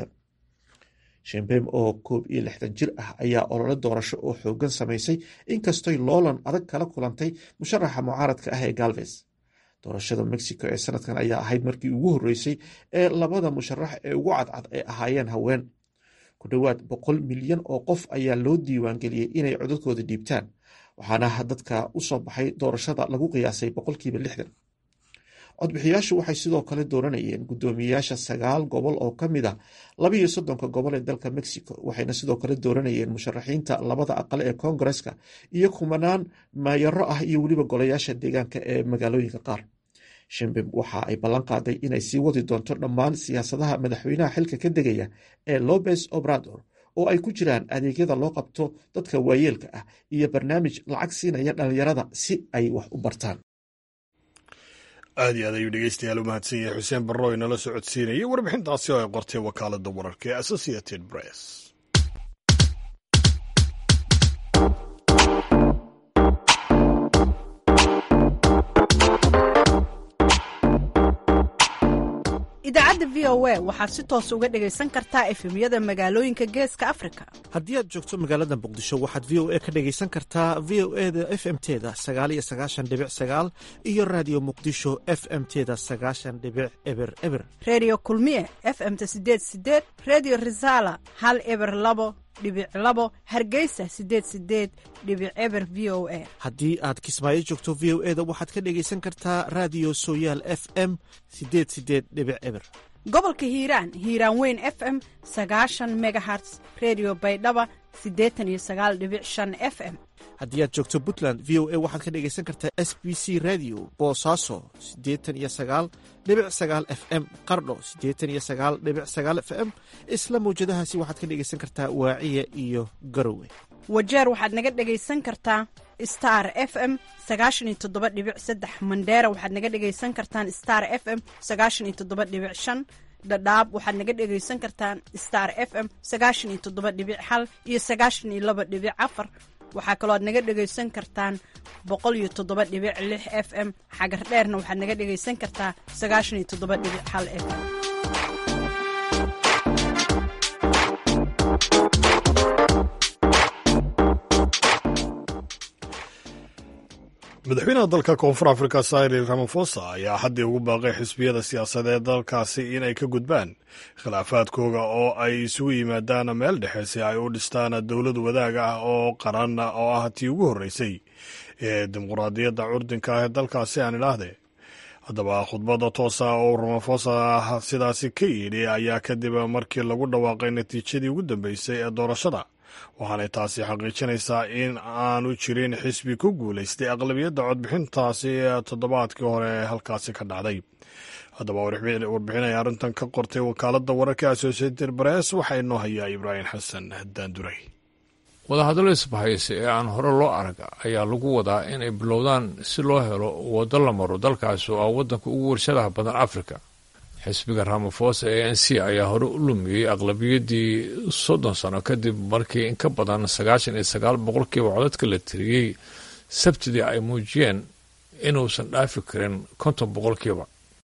shembem oo koob iyo lixdan jir ah ayaa olole doorasho oo xoogan samaysay inkastoy loolan adag kala kulantay musharaxa mucaaradka ah ee galves doorashada mexico ee sanadkan ayaa ahayd markii ugu horreysay ee labada musharax ee ugu cadcad ay ahaayeen haween ku dhowaad boqol milyan oo qof ayaa loo diiwaangeliyey inay codadkooda dhiibtaan waxaana dadka u soo baxay doorashada lagu qiyaasay boqolkiiba lixdan codbixiyaashu waxay sidoo kale dooranayeen guddoomiyeyaasha sagaal gobol oo ka mid a labaiyo soddonka gobol ee dalka mexico waxayna sidoo kale dooranayeen musharaxiinta labada aqal ee koongareska iyo kumanaan maayaro ah iyo weliba golayaasha deegaanka ee magaalooyinka qaar shembem waxa ay ballan qaaday inay sii wadi doonto dhammaan siyaasadaha madaxweynaha xilka ka degaya ee lopez obrador oo ay ku jiraan adeegyada loo qabto dadka waayeelka ah iyo barnaamij lacag siinaya dhallinyarada si ay wax u bartaan aad iyo aad ayuu dhegeystayaal u mahadsan yahay xuseen barro inala soo codsiinayay warbixintaasi oo ay qortay wakaaladda wararka ee associated press idaacadda v o a waxaad si toos uga dhegaysan kartaa efemyada magaalooyinka geeska afrika haddii aad joogto magaalada muqdisho waxaad v o a ka dhegaysan kartaa v o e da f m teda sagaal iyo sagaashan dhibic sagaal iyo raadiyo muqdisho f m teda sagaashan dhibic eber eber redio kulmiye f m-ta sideed sideed redio resala hal eber labo dhibic labo hargeysa sideed sideed dhibic eber v o a haddii aad kismaayo joogto v o e da waxaad ka dhegaysan kartaa raadiyo sooyaal f m sideed sideed dhibic eber gobolka hiiraan hiiraan weyn f m sagaashan megaherts redio baydhaba siddeetan iyo sagaal dhibic shan f m haddii aad joogto puntland v o a waxaad ka dhegaysan kartaa s b c radio boosaaso siddeetan iyo sagaal dhibic sagaal f m qardho siddeetan iyo sagaal dhibic sagaal f m isla mawjadahaasi waxaad ka dhegaysan kartaa waaciya iyo garowe wajeer waxaad naga dhegaysan kartaa star f m sagaashan iyo toddoba dhibic saddex mandheera waxaad naga dhegaysan kartaan star f m sagaashan iyo toddoba dhibic shan dhadhaab waxaad naga dhegaysan kartaan star f m sagaashan iyo toddoba dhibic hal iyo sagaashan iyo laba dhibic afar waxaa kaloo aad naga dhegaysan kartaan boqol iyo toddoba dhibic lix f m xagar dheerna waxaad naga dhegaysan kartaa sagaashan iyo toddoba dhibic hal f m madaxweynaha dalka koonfur afrika cyril ramafosa ayaa haddii ugu baaqay xisbiyada siyaasadeed dalkaasi inay ka gudbaan khilaafaadkooga oo ay isugu yimaadaan meel dhexe si ay u dhistaan dowlad wadaag ah oo qaran oo ah tii ugu horreysay ee dimuqraadiyadda curdinka ah ee dalkaasi aan idhaahdee haddaba khudbadda toosa oo ramafosa sidaasi ka yidhi ayaa kadib markii lagu dhawaaqay natiijadii ugu dambeysay ee doorashada waxaanay taasi xaqiijinaysaa in aanu jirin xisbi ku guulaystay aqlabiyadda codbixintaasi toddobaadkii hore halkaasi ka dhacday haddaba warbixinaya arrintan ka qortay wakaaladda wararka associated press waxaa inoo hayaa ibraahim xasan daanduray wadahadallo isbahaysi ee aan hore loo arag ayaa lagu wadaa inay bilowdaan si loo helo waddo la maro dalkaasi oo ah waddanka ugu warshadaha badan afrika xisbiga ramafosa ee n c ayaa hore u lumiyey aqlabiyaddii soddon sano kadib markii in ka badan sagaashan iyo sagaal boqolkiiba codadka la tiriyey sabtidii ay muujiyeen inuusan dhaafi karin konton boqolkiiba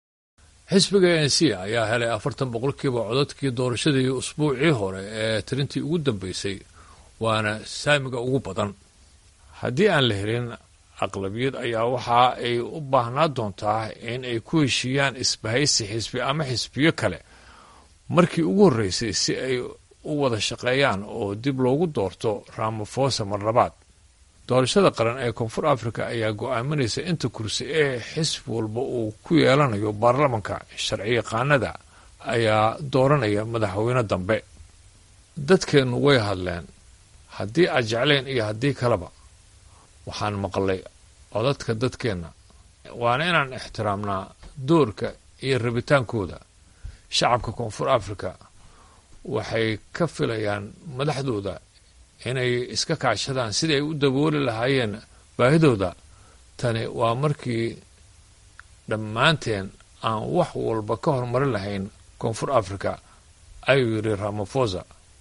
xisbiga a n c ayaa helay afartan boqolkiiba codadkii doorashadii usbuucii hore ee tirintii ugu dambeysay waana saamiga ugu badan haddii aan la helin aqlabiyad ayaa waxa ay u baahnaa doontaa in ay ku heshiiyaan isbahaysi xisbi ama xisbiyo kale markii ugu horreysay si ay u wada shaqeeyaan oo dib loogu doorto ramafosa mar labaad doorashada qaran ee koonfur africa ayaa go-aaminaysa inta kursi ee xisbi walba uu ku yeelanayo baarlamanka sharciyaqaanada ayaa dooranaya madaxweyne dambe dadkeennu way hadleen haddii aad jecleen iyo haddii kaleba waxaan maqlay codadka dadkeenna waana inaan ixtiraamnaa doorka iyo rabitaankooda shacabka koonfur africa waxay ka filayaan madaxdooda inay iska kaashadaan sidii ay u dabooli lahaayeen baahidooda tani waa markii dhammaanteen aan wax walba ka horumarin lahayn koonfur africa ayuu yidhi ramafosa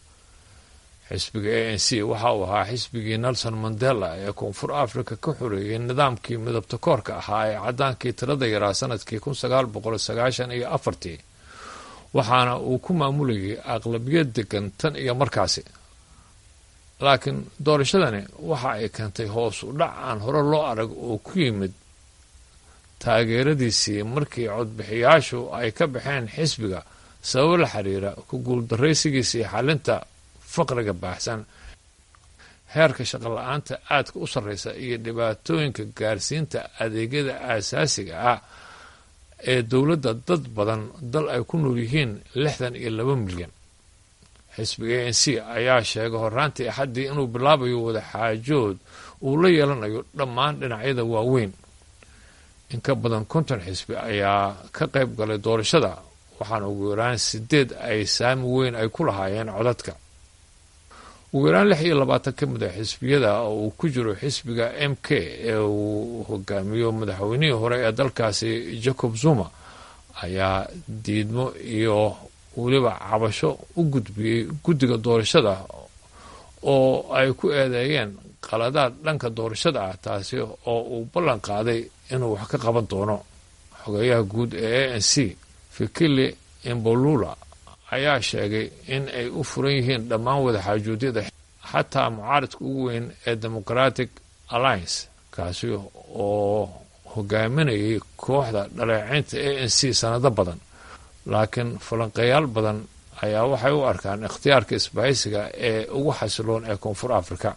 xisbiga a n c waxa uu ahaa xisbigii nelson mandela ee koonfur africa ka xoreeyey nidaamkii midabta koorka ahaa ee caddaankii tirada yaraa sanadkii kun sagaal boqol sagaashan iyo afartii waxaana uu ku maamulayay aqlabiyad degan tan iyo markaasi laakiin doorashadani waxa ay keentay hoos u dhac aan hore loo arag oo ku yimid taageeradiisii markii codbixiyaashu ay ka baxeen xisbiga sababo la xiriira ku guuldaraysigiisii xalinta faqriga baaxsan heerka shaqola-aanta aadka u sarreysa iyo dhibaatooyinka gaarsiinta adeegyada aasaasiga ah ee dowladda dad badan dal ay ku nool yihiin lixdan iyo laba milyan xisbiga a n c ayaa sheegay horaantii axaddii inuu bilaabayo wadaxaajood uu la yeelanayo dhammaan dhinacyada waaweyn in ka badan konton xisbi ayaa ka qayb galay doorashada waxaana ugu yaraan sideed ay saami weyn ay ku lahaayeen codadka ugu yaraan lix iyo labaatan ka mid a xisbiyada oo uu ku jiro xisbiga m k ee uu hogaamiyo madaxweynihii hore ee dalkaasi jacob zuma ayaa diidmo iyo weliba cabasho u gudbiyey guddiga doorashada oo ay ku eedeeyeen qaladaad dhanka doorashada ah taasi oo uu ballan qaaday inuu wax ka qaban doono xogeeyaha guud ee a n c fikili imbolula ayaa sheegay in ay u furan yihiin dhammaan wadaxaajuudyada xataa mucaaridka ugu weyn ee democratic alliance kaasi oo hogaaminayay kooxda dhaleeceynta a n c sanado badan laakiin falanqeeyaal badan ayaa waxay u arkaan ikhtiyaarka isbahaysiga ee ugu xasiloon ee koonfur africa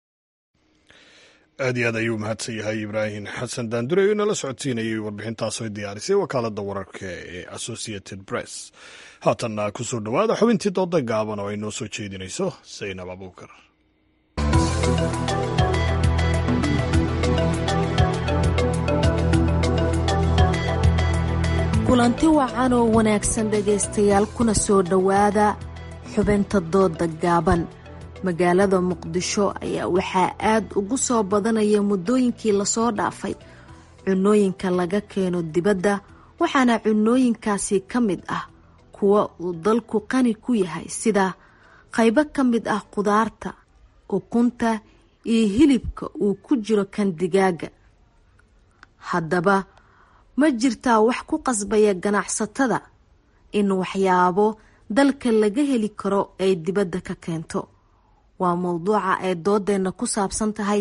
aad iyo aad ayuu mahadsan yahay ibraahim xasan daandure oo inala socodsiinayay warbixintaasoo diyaarisay wakaaladda wararka ee associated press haatanna ku soo dhowaada xubintii dooda gaaban oo ay noo soo jeedinayso saynab abuukar kulanti wacan oo wanaagsan dhegaystayaal kuna soo dhowaada xubinta dooda gaaban magaalada muqdisho ayaa waxaa aad ugu soo badanaya muddooyinkii lasoo dhaafay cunooyinka laga keeno dibadda waxaana cunooyinkaasi ka mid ah kuwa uu dalku qani ku yahay sida qaybo ka mid ah qudaarta ukunta iyo hilibka uu ku jiro kan digaaga haddaba ma jirtaa wax ku qasbaya ganacsatada in waxyaabo dalka laga heli karo ay dibadda ka keento waa mowduuca ay doodeenna ku saabsan tahay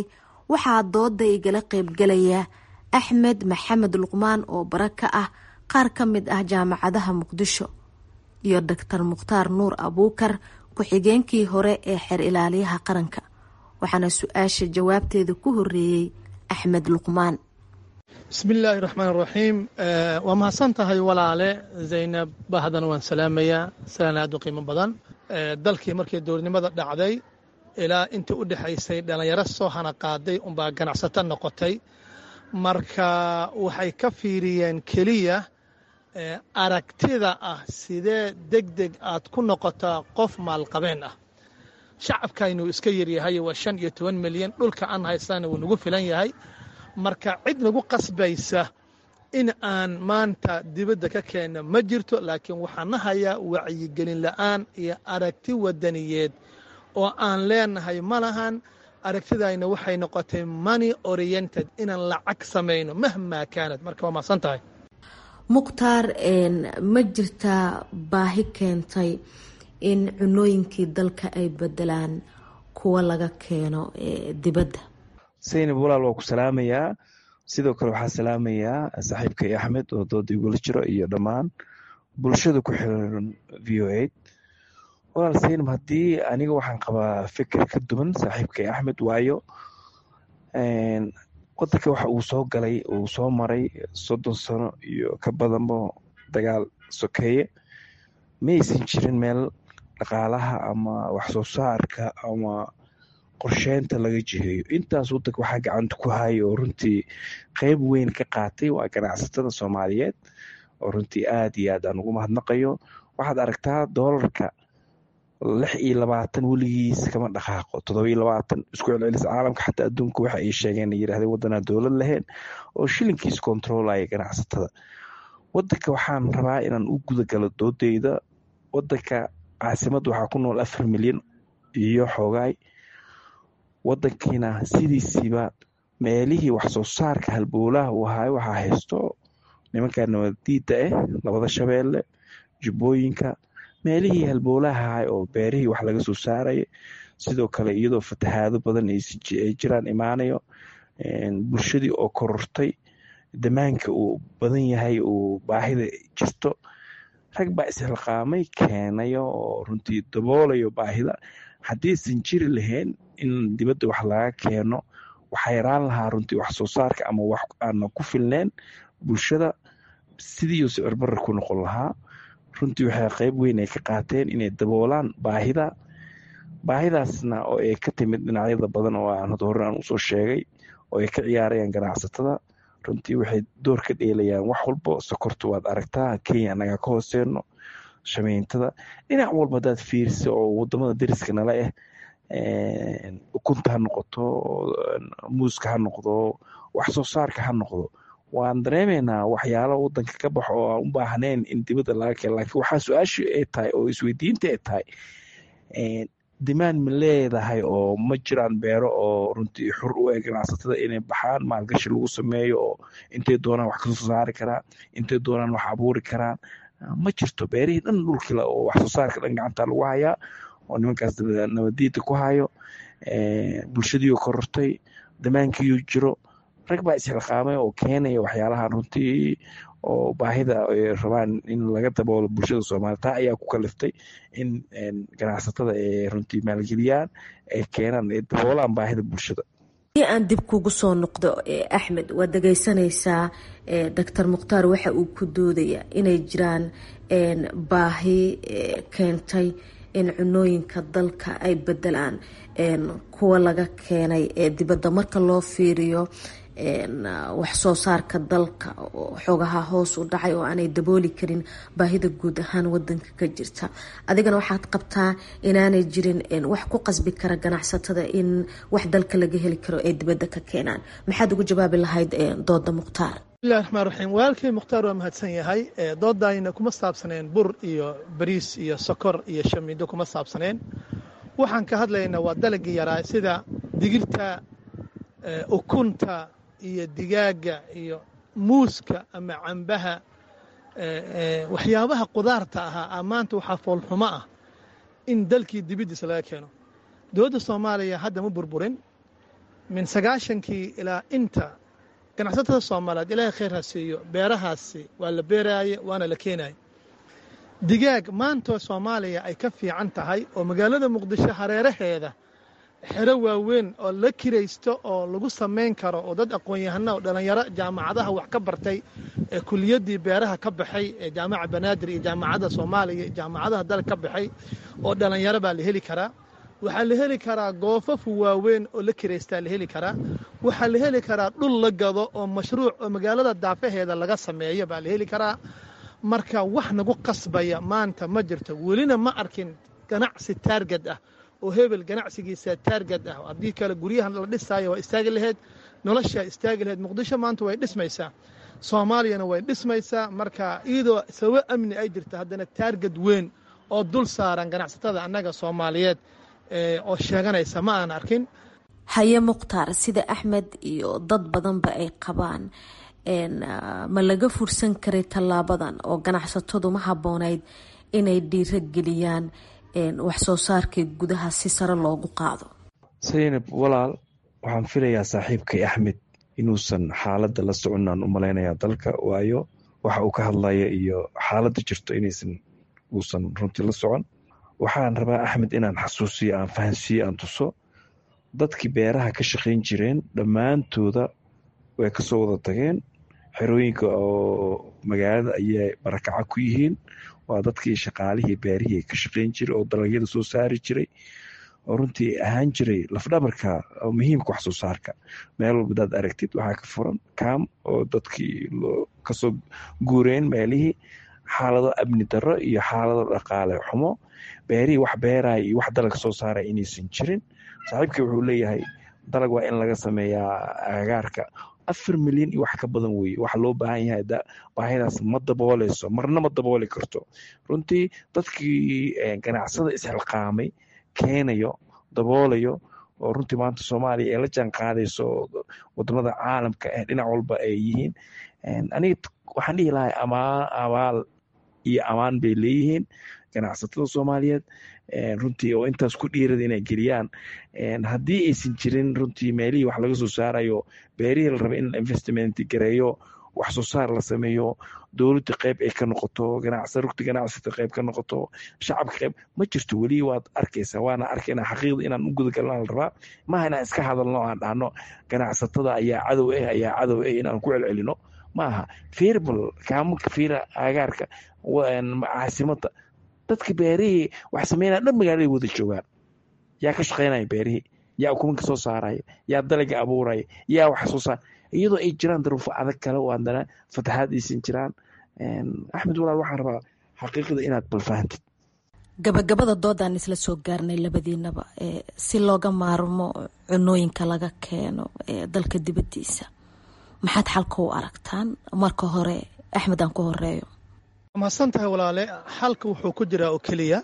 waxaa dooda igala qaybgalaya axmed maxamed luqmaan oo bara ka ah qaar ka mid ah jaamacadaha muqdisho iyo doctor mukhtaar nuur abuukar ku-xigeenkii hore ee xeer ilaaliyaha qaranka waxaana su-aasha jawaabteeda ku horeeyey axmed luqmaan bismillaahi raxmaan raxiim waa mahadsan tahay walaale zaynab bahdan waan salaamayaa salaan aad u qiimo badan dalkii markii dowladnimada dhacday ilaa intii u dhexaysay dhallinyaro soo hana qaaday unbaa ganacsato noqotay marka waxay ka fiiriyeen keliya aragtida ah sidee deg deg aad ku noqotaa qof maalqabeen ah shacabkaynu iska yaryahay waa shan iyo toban milyan dhulka aan haystana wuu nagu filan yahay marka cid nagu qasbaysa in aan maanta dibadda ka keenno ma jirto laakiin waxaan na hayaa wacyigelin la'aan iyo aragti wadaniyeed oo aan leenahay ma lahan aragtidayna waxay noqotay money oriented inaan lacag samayno mahmaa kaanad marka waa mahadsan tahay mukhtaar ma jirtaa baahi keentay in cunooyinkii dalka ay bedelaan kuwa laga keeno dibadda saynab walaal waa ku salaamayaa sidoo kale waxaa salaamayaa saaxiibkay axmed oo dooda igula jiro iyo dhammaan bulshada ku xiran v o eight walaal saynab haddii aniga waxaan qabaa fikir ka duwan saaxiibkay axmed waayo wadanka waxa uu soo galay uu soo maray soddon sano iyo ka badanba dagaal sokeeye ma aysan jirin meel dhaqaalaha ama wax soo saarka ama qorsheynta laga jiheeyo intaas wadanka waxaa gacanta ku haya oo runtii qeyb weyn ka qaatay waa ganacsatada soomaaliyeed oo runtii aad iyo aad aan ugu mahadnaqayo waxaad aragtaa doolarka lix iyo labaatan weligiis kama dhaqaaqo toddoba iyo labaatan isku celcelis caalamka xataa adduunka waxa ay sheegeen yirahdeen wadanaa dowlad lahayn oo shilinkiis kontroolaya ganacsatada wadanka waxaan rabaa inaan u gudagalo doodeyda wadanka caasimadda waxaa ku nool afar milyan iyo xoogaay wadankiina sidiisiiba meelihii wax soo saarka halbowlaha uu ahaay waxaa haysto nimanka nabadiida ah labada shabeelle jubbooyinka meelihii halbowlaha ahaay oo beerihii wax laga soo saaraya sidoo kale iyadoo fatahaado badan ay jiraan imaanayo bulshadii oo korortay damaanka uu badan yahay uu baahida jirto rag baa isxilqaamay keenayo oo runtii daboolayo baahida haddiisan jiri lahayn in dibadda wax laga keeno waxaa yaraan lahaa runtii wax soo saarka ama wax aana ku filneen bulshada sidiiuu sicir barar ku noqon lahaa runtii waxay qeyb weyn ay ka qaateen inay daboolaan baahida baahidaasna oo ay ka timid dhinacyada badan oo aan had hore aan usoo sheegay oo ay ka ciyaarayaan ganacsatada runtii waxay door ka dheelayaan wax walba sokorta waad aragtaa kenya anaga ka hooseeno shameyntada dhinac walba hadaad fiirisa oo wadamada dariska nala ah ukunta ha noqoto muuska ha noqdo wax soo saarka ha noqdo waan dareemaynaa waxyaalo wadanka ka baxo oo aan u baahnayn in dibadda laga keeno laakiin waxaa su-aashu ay tahay oo isweydiinta ay tahay dimaan ma leedahay oo ma jiraan beero oo runtii xur u eg ganacsatada inay baxaan maalgashi lagu sameeyo oo intay doonaan wax kasoo saari karaan intay doonaan wax abuuri karaan ma jirto beerihii dhan dhulkila oo wax soo saarka dhan gacanta lagu hayaa oo nimankaas nabadiida ku hayo bulshadiioo korortay damaankiiu jiro rag baa isxilqaamay oo keenaya waxyaalahan runtii oo baahida ay rabaan in laga daboolo bulshada soomaliya taa ayaa ku kaliftay in ganacsatada ay runtii maalgeliyaan ay keenaan ay daboolaan baahida bulshada aan dib kugu soo noqdo axmed waad dhegeysanaysaa doctor mukhtaar waxa uu ku doodaya inay jiraan baahi keentay in cunooyinka dalka ay bedelaan kuwa laga keenay ee dibadda marka loo fiiriyo wax soo saarka dalka xoogaha hoos u dhacay oo aanay dabooli karin baahida guud ahaan wadanka ka jirta adigana waxaad qabtaa inaanay jirin wax ku qasbi kara ganacsatada in wax dalka laga heli karo ay dibadda ka keenaan maxaad ugu jawaabi lahayd dooda mukhtaar bismillahi raxmaan raxiim walaalkay mukhtaar waa mahadsan yahay doodayna kuma saabsaneen bur iyo bariis iyo sokor iyo shamiindo kuma saabsaneen waxaan ka hadlaynaa waa dalagii yaraa sida digirta ukunta iyo digaaga iyo muuska ama cambaha waxyaabaha qudaarta ahaa maanta waxaa foolxumo ah in dalkii dibiddiisa laga keeno dowladda soomaaliya hadda ma burburin min sagaashankii ilaa inta ganacsatada soomaaliyeed ilaahay khayr ha siiyo beerahaasi waa la beeraaye waana la keenaye digaag maantoo soomaaliya ay ka fiican tahay oo magaalada muqdisho hareeraheeda xero waaweyn oo la kiraysto oo lagu samayn karo oo dad aqoon-yahana oo dhallinyaro jaamacadaha wax ka bartay ee kuliyaddii beeraha ka baxay ee jaamaca banaadir iyo jaamacadda soomaaliya iyo jaamacadaha dalka ka baxay oo dhallinyaro baa la heli karaa waxaa la heli karaa goofafu waaweyn oo la kiraystaa la heli karaa waxaa la heli karaa dhul la gado oo mashruuc oo magaalada daafaheeda laga sameeyo baa la heli karaa marka wax nagu qasbaya maanta ma jirto welina ma arkin ganacsi taarged ah oo hebel ganacsigiisa taarged ah haddii kale guryahan la dhisaayo waa istaagi laheyd noloshaa istaagi laheyd muqdisho maanta way dhismaysaa soomaaliyana way dhismaysaa marka iyadoo sababo amni ay jirta haddana taarged weyn oo dul saaran ganacsatada annaga soomaaliyeed oo sheeganaysa ma aan arkin haye mukhtaar sida axmed iyo dad badanba ay qabaan ma laga fursan karay tallaabadan oo ganacsatadu ma habboonayd inay dhiirageliyaan wax soo saarkii gudaha si sare loogu qaado saynab walaal waxaan filayaa saaxiibkay axmed inuusan xaaladda la soconaan u malaynayaa dalka waayo waxa uu ka hadlaya iyo xaaladda jirto inaysan uusan runtii la socon waxaan rabaa axmed inaan xasuusiyo aan fahansiiyo aan tuso dadkii beeraha ka shaqayn jireen dhammaantooda way kasoo wada tageen xerooyinka oo magaalada ayay barakaca ku yihiin waa dadkii shaqaalihii beerihii ka shaqayn jiray oo dalagyada soo saari jiray oo runtii ahaan jiray lafdhabarka oo muhiimka wax soo saarka meel walba hadaad aragtid waxaa ka furan kaam oo dadkii kasoo guureen meelihii xaalado amni darro iyo xaalado dhaqaale xumo beerihii wax beeraya iyo wax dalag soo saaraya inaysan jirin saaxiibkii wuxuu leeyahay dalag waa in laga sameeyaa agagaarka afar milyan iyo wax ka badan weye waxa loo baahan yahay baahidaas ma dabooleyso marna ma dabooli karto runtii dadkii ganacsada isxilqaamay keenayo daboolayo oo runtii maanta soomaaliya ee la jaan qaadayso wadamada caalamka ee dhinac walba ay yihiin aniga waxaan dhihi lahay amaa abaal iyo amaan bay leeyihiin ganacsatada soomaaliyeed runtii oo intaas ku dhiirada inay geliyaan haddii aysan jirin runtii meelihii wax laga soo saarayo beerihii la raba in investment gareeyo wax soo saar la sameeyo dowladda qeyb ay ka noqoto rugta ganacsata qeyb ka noqoto shacabka qeyb ma jirto weli waad arkaysaa waana arkayna xaqiiqda inaan u gudagalna la rabaa maaha inaan iska hadalno aan dhahno ganacsatada ayaa cadow ah ayaa cadow ah inaan ku celcelino maaha firbal kaamunka fiira agaarka caasimada dadka beerihii wax sameynaya dhan magaalada wada joogaan yaa ka shaqeynaya beerihii yaa ukumanka soo saaraya yaa dalaga abuuraya yaa wax soo saar iyadoo ay jiraan daruufo adag kale oo haddana fataxaad aysan jiraan axmed walaal waxaan rabaa xaqiiqda inaad balfahantid gabagabada doodaan isla soo gaarnay labadiinaba si looga maarmo cunooyinka laga keeno dalka dibadiisa maxaad xalka u aragtaan marka hore axmed aan ku horeeyo mahadsan tahay walaale xalka wuxuu ku jiraa oo keliya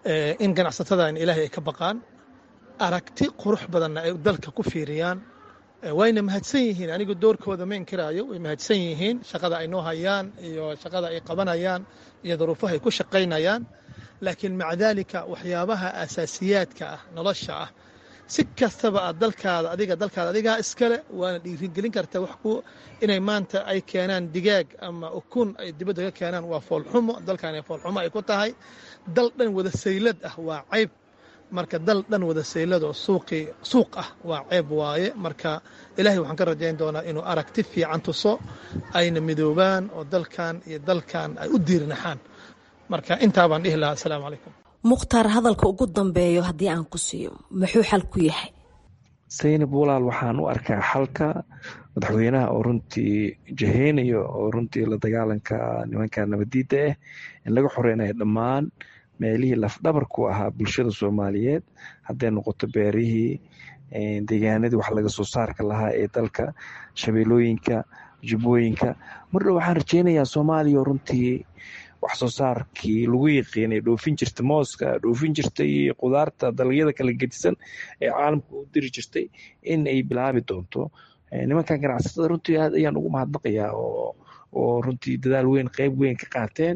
in ganacsatada in ilaahay ay ka baqaan aragti qurux badanna ay dalka ku fiiriyaan wayna mahadsan yihiin anigu doorkooda ma inkiraayo way mahadsan yihiin shaqada ay noo hayaan iyo shaqada ay qabanayaan iyo daruufaha ay ku shaqaynayaan laakiin maca daalika waxyaabaha asaasiyaadka ah nolosha ah si kastaba aad dalkaada adiga dalkaada adigaa iskale waana dhiirigelin karta wax ku inay maanta ay keenaan digaag ama ukun ay dibadda ka keenaan waa foolxumo dalkan foolxumo ay ku tahay dal dhan wada saylad ah waa cayb marka dal dhan wada sayladoo suuqii suuq ah waa ceeb waaye marka ilaahay waxaan ka rajayn doonaa inuu aragti fiican tuso ayna midoobaan oo dalkan iyo dalkan ay u diirnaxaan marka intaa baan dhihi lahaa asalaamu calaykum mukhtaar hadalka ugu dambeeyo haddii aan ku siiyo muxuu xal ku yahay saynab walaal waxaan u arkaa xalka madaxweynaha oo runtii jaheynayo oo runtii la dagaalanka nimanka nabadiidda ah in laga xoreynayo dhammaan meelihii lafdhabarku ahaa bulshada soomaaliyeed hadday noqoto beerihii deegaanadii wax laga soo saarka lahaa ee dalka shabeelooyinka jubbooyinka mardhow waxaan rajeynayaa soomaaliya runtii wax soo saarkii lagu yaqiinay dhoofin jirta mooska dhoofin jirtay qudaarta dalagyada kala gedisan ee caalamka u diri jirtay in ay bilaabi doonto nimankan ganacsatada runtii aad ayaan ugu mahadnaqayaa oo oo runtii dadaal weyn qeyb weyn ka qaateen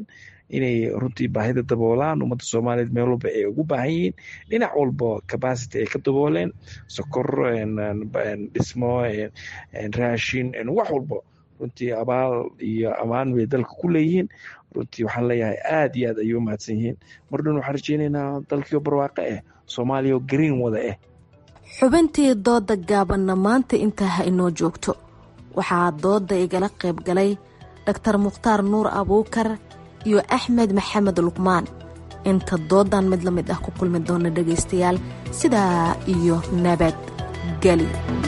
inay runtii baahida daboolaan ummadda soomaaliyeed meel walba ay ugu baahan yihiin dhinac walba capacity ay ka dabooleen sokor dhismo raashin wax walba runtii abaal iyo ammaan bay dalka ku leeyihiin runtii waxaan leeyahay aad iyo aad ayay u mahadsan yihiin mar dhan waxaan rajeynaynaa dalkiio barwaaqo ah soomaaliya oo green wada ah xubintii dooda gaabanna maanta intaa ha inoo joogto waxaa dooda igala qayb galay dhaktar mukhtaar nuur abuukar iyo axmed maxamed luqmaan inta doodan mid la mid ah ku kulmi doona dhegaystayaal sidaa iyo nabad geli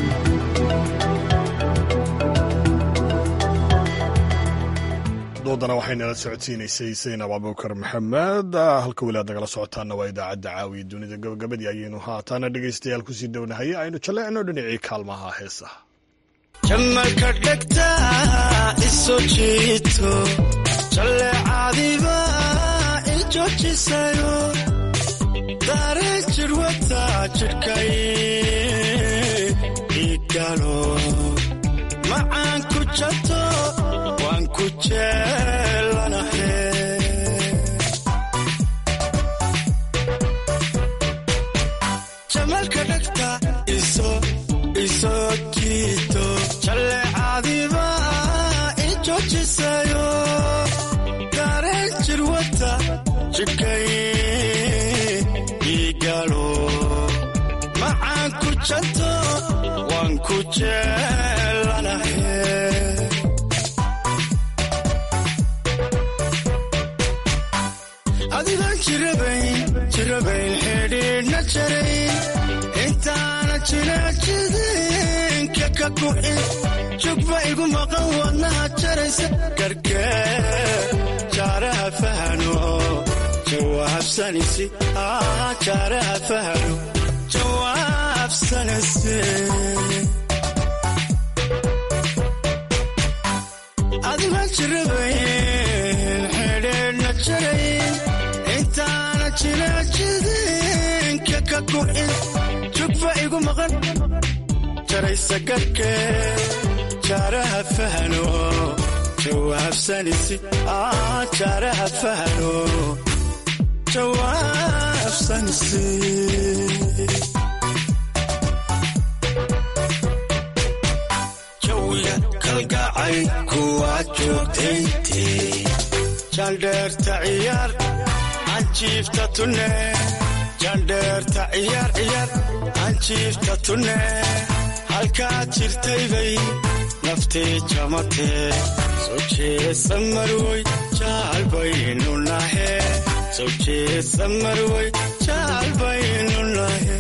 doodana waxaynala socodsiinaysay saynab abuukar maxamed halka weliaad nagala socotaana waa idaacadda caawiya dunida gabagabadii ayaynu haataana dhegaystayaal kusii dhownahay aynu jaleecno dhinacii kaalmaha heesaha jamalka dhegta iso jiito jaleecadiba ijoojisayo dareen jirwata jidhkay igalo macaan ku jato waan ku jeelanahe jamalka dhegta iso iso jiito jaleecadiba ijoojisayo dareen jirwata jidhkay igalo macaan ku jato waan ku jeelanahe adigaan jirabayn jirabayn xidhiidhna jarayn intaana jinaajidinka ka kuxin jugba igu maqan wadnaha jaraysa garhkee jaaraha fahano jawaabsanisi jaaraha fahano jawaabsanisi adigaan jirabayn xidhiidhna jarayn intaana jinaajidinka ka kuxin jugba igu maqan jaraysa garhkee jaaraha fahano jawaabsanisi jaaraha fahano jawaabsanisi jawiga kalgacay kuwaad joogtayntii jandheerta ciyaar anjiifta tunne jandheerta ciyaar ciyaar anjiifta tunne halkaad jirtaybay naftee jamatee soo jeesa marwoy jaalbaynu nahe soo jeesa marwoy jaalbaynu nahe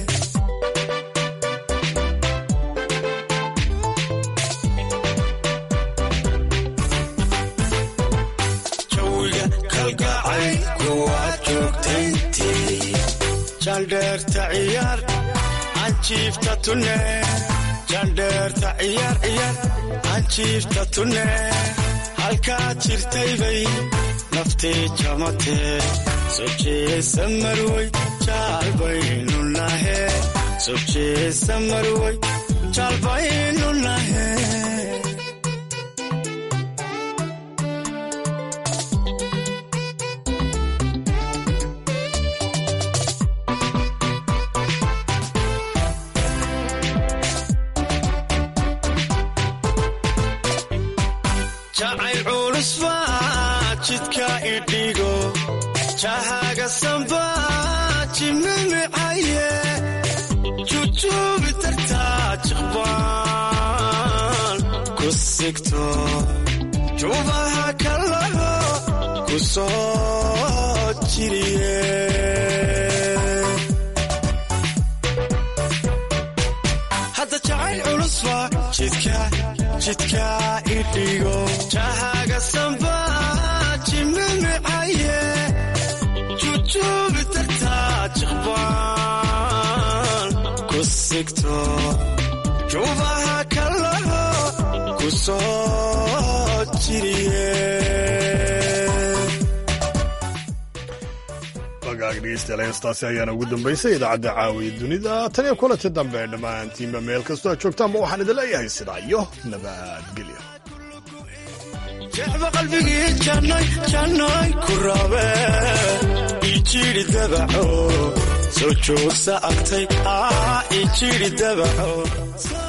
jawiga kalgacay kuwaad joogtayntii jandheerta ciyaar anjiifta tunne jandheerta ciyaar ciyaar anjiifta tunne halkaad jirtaybay naftee jamatee soo jeesa marwoy jaalbaynu nahe soo jeesa marwoy jaalbaynu nahe jacayl culus baa jidka idhigo jahaga samba jimimicaye jujuubi tartaa jiqbaan ku sigto juubaha kalaho ku soo jiriye hadda jacayl culus baa jidka jidka idhigo jahaga samba jimimicaye jujuubi tartaa jiqbaan ku sigto juubaha kalaho ku soo jiriye wagaag dhegeystayaal heestaasi ayaana ugu dambaysay idaacadda caawiya dunida tan iyo kulanti dambe dhammaantiinba meel kastoo aad joogtaanba waxaan idin leeyahay sidaa iyo nabadgelyo jecba qalbigii jannoy jannoy ku raabe ijiri dabaco soo joogsa agtay ijiri dabaco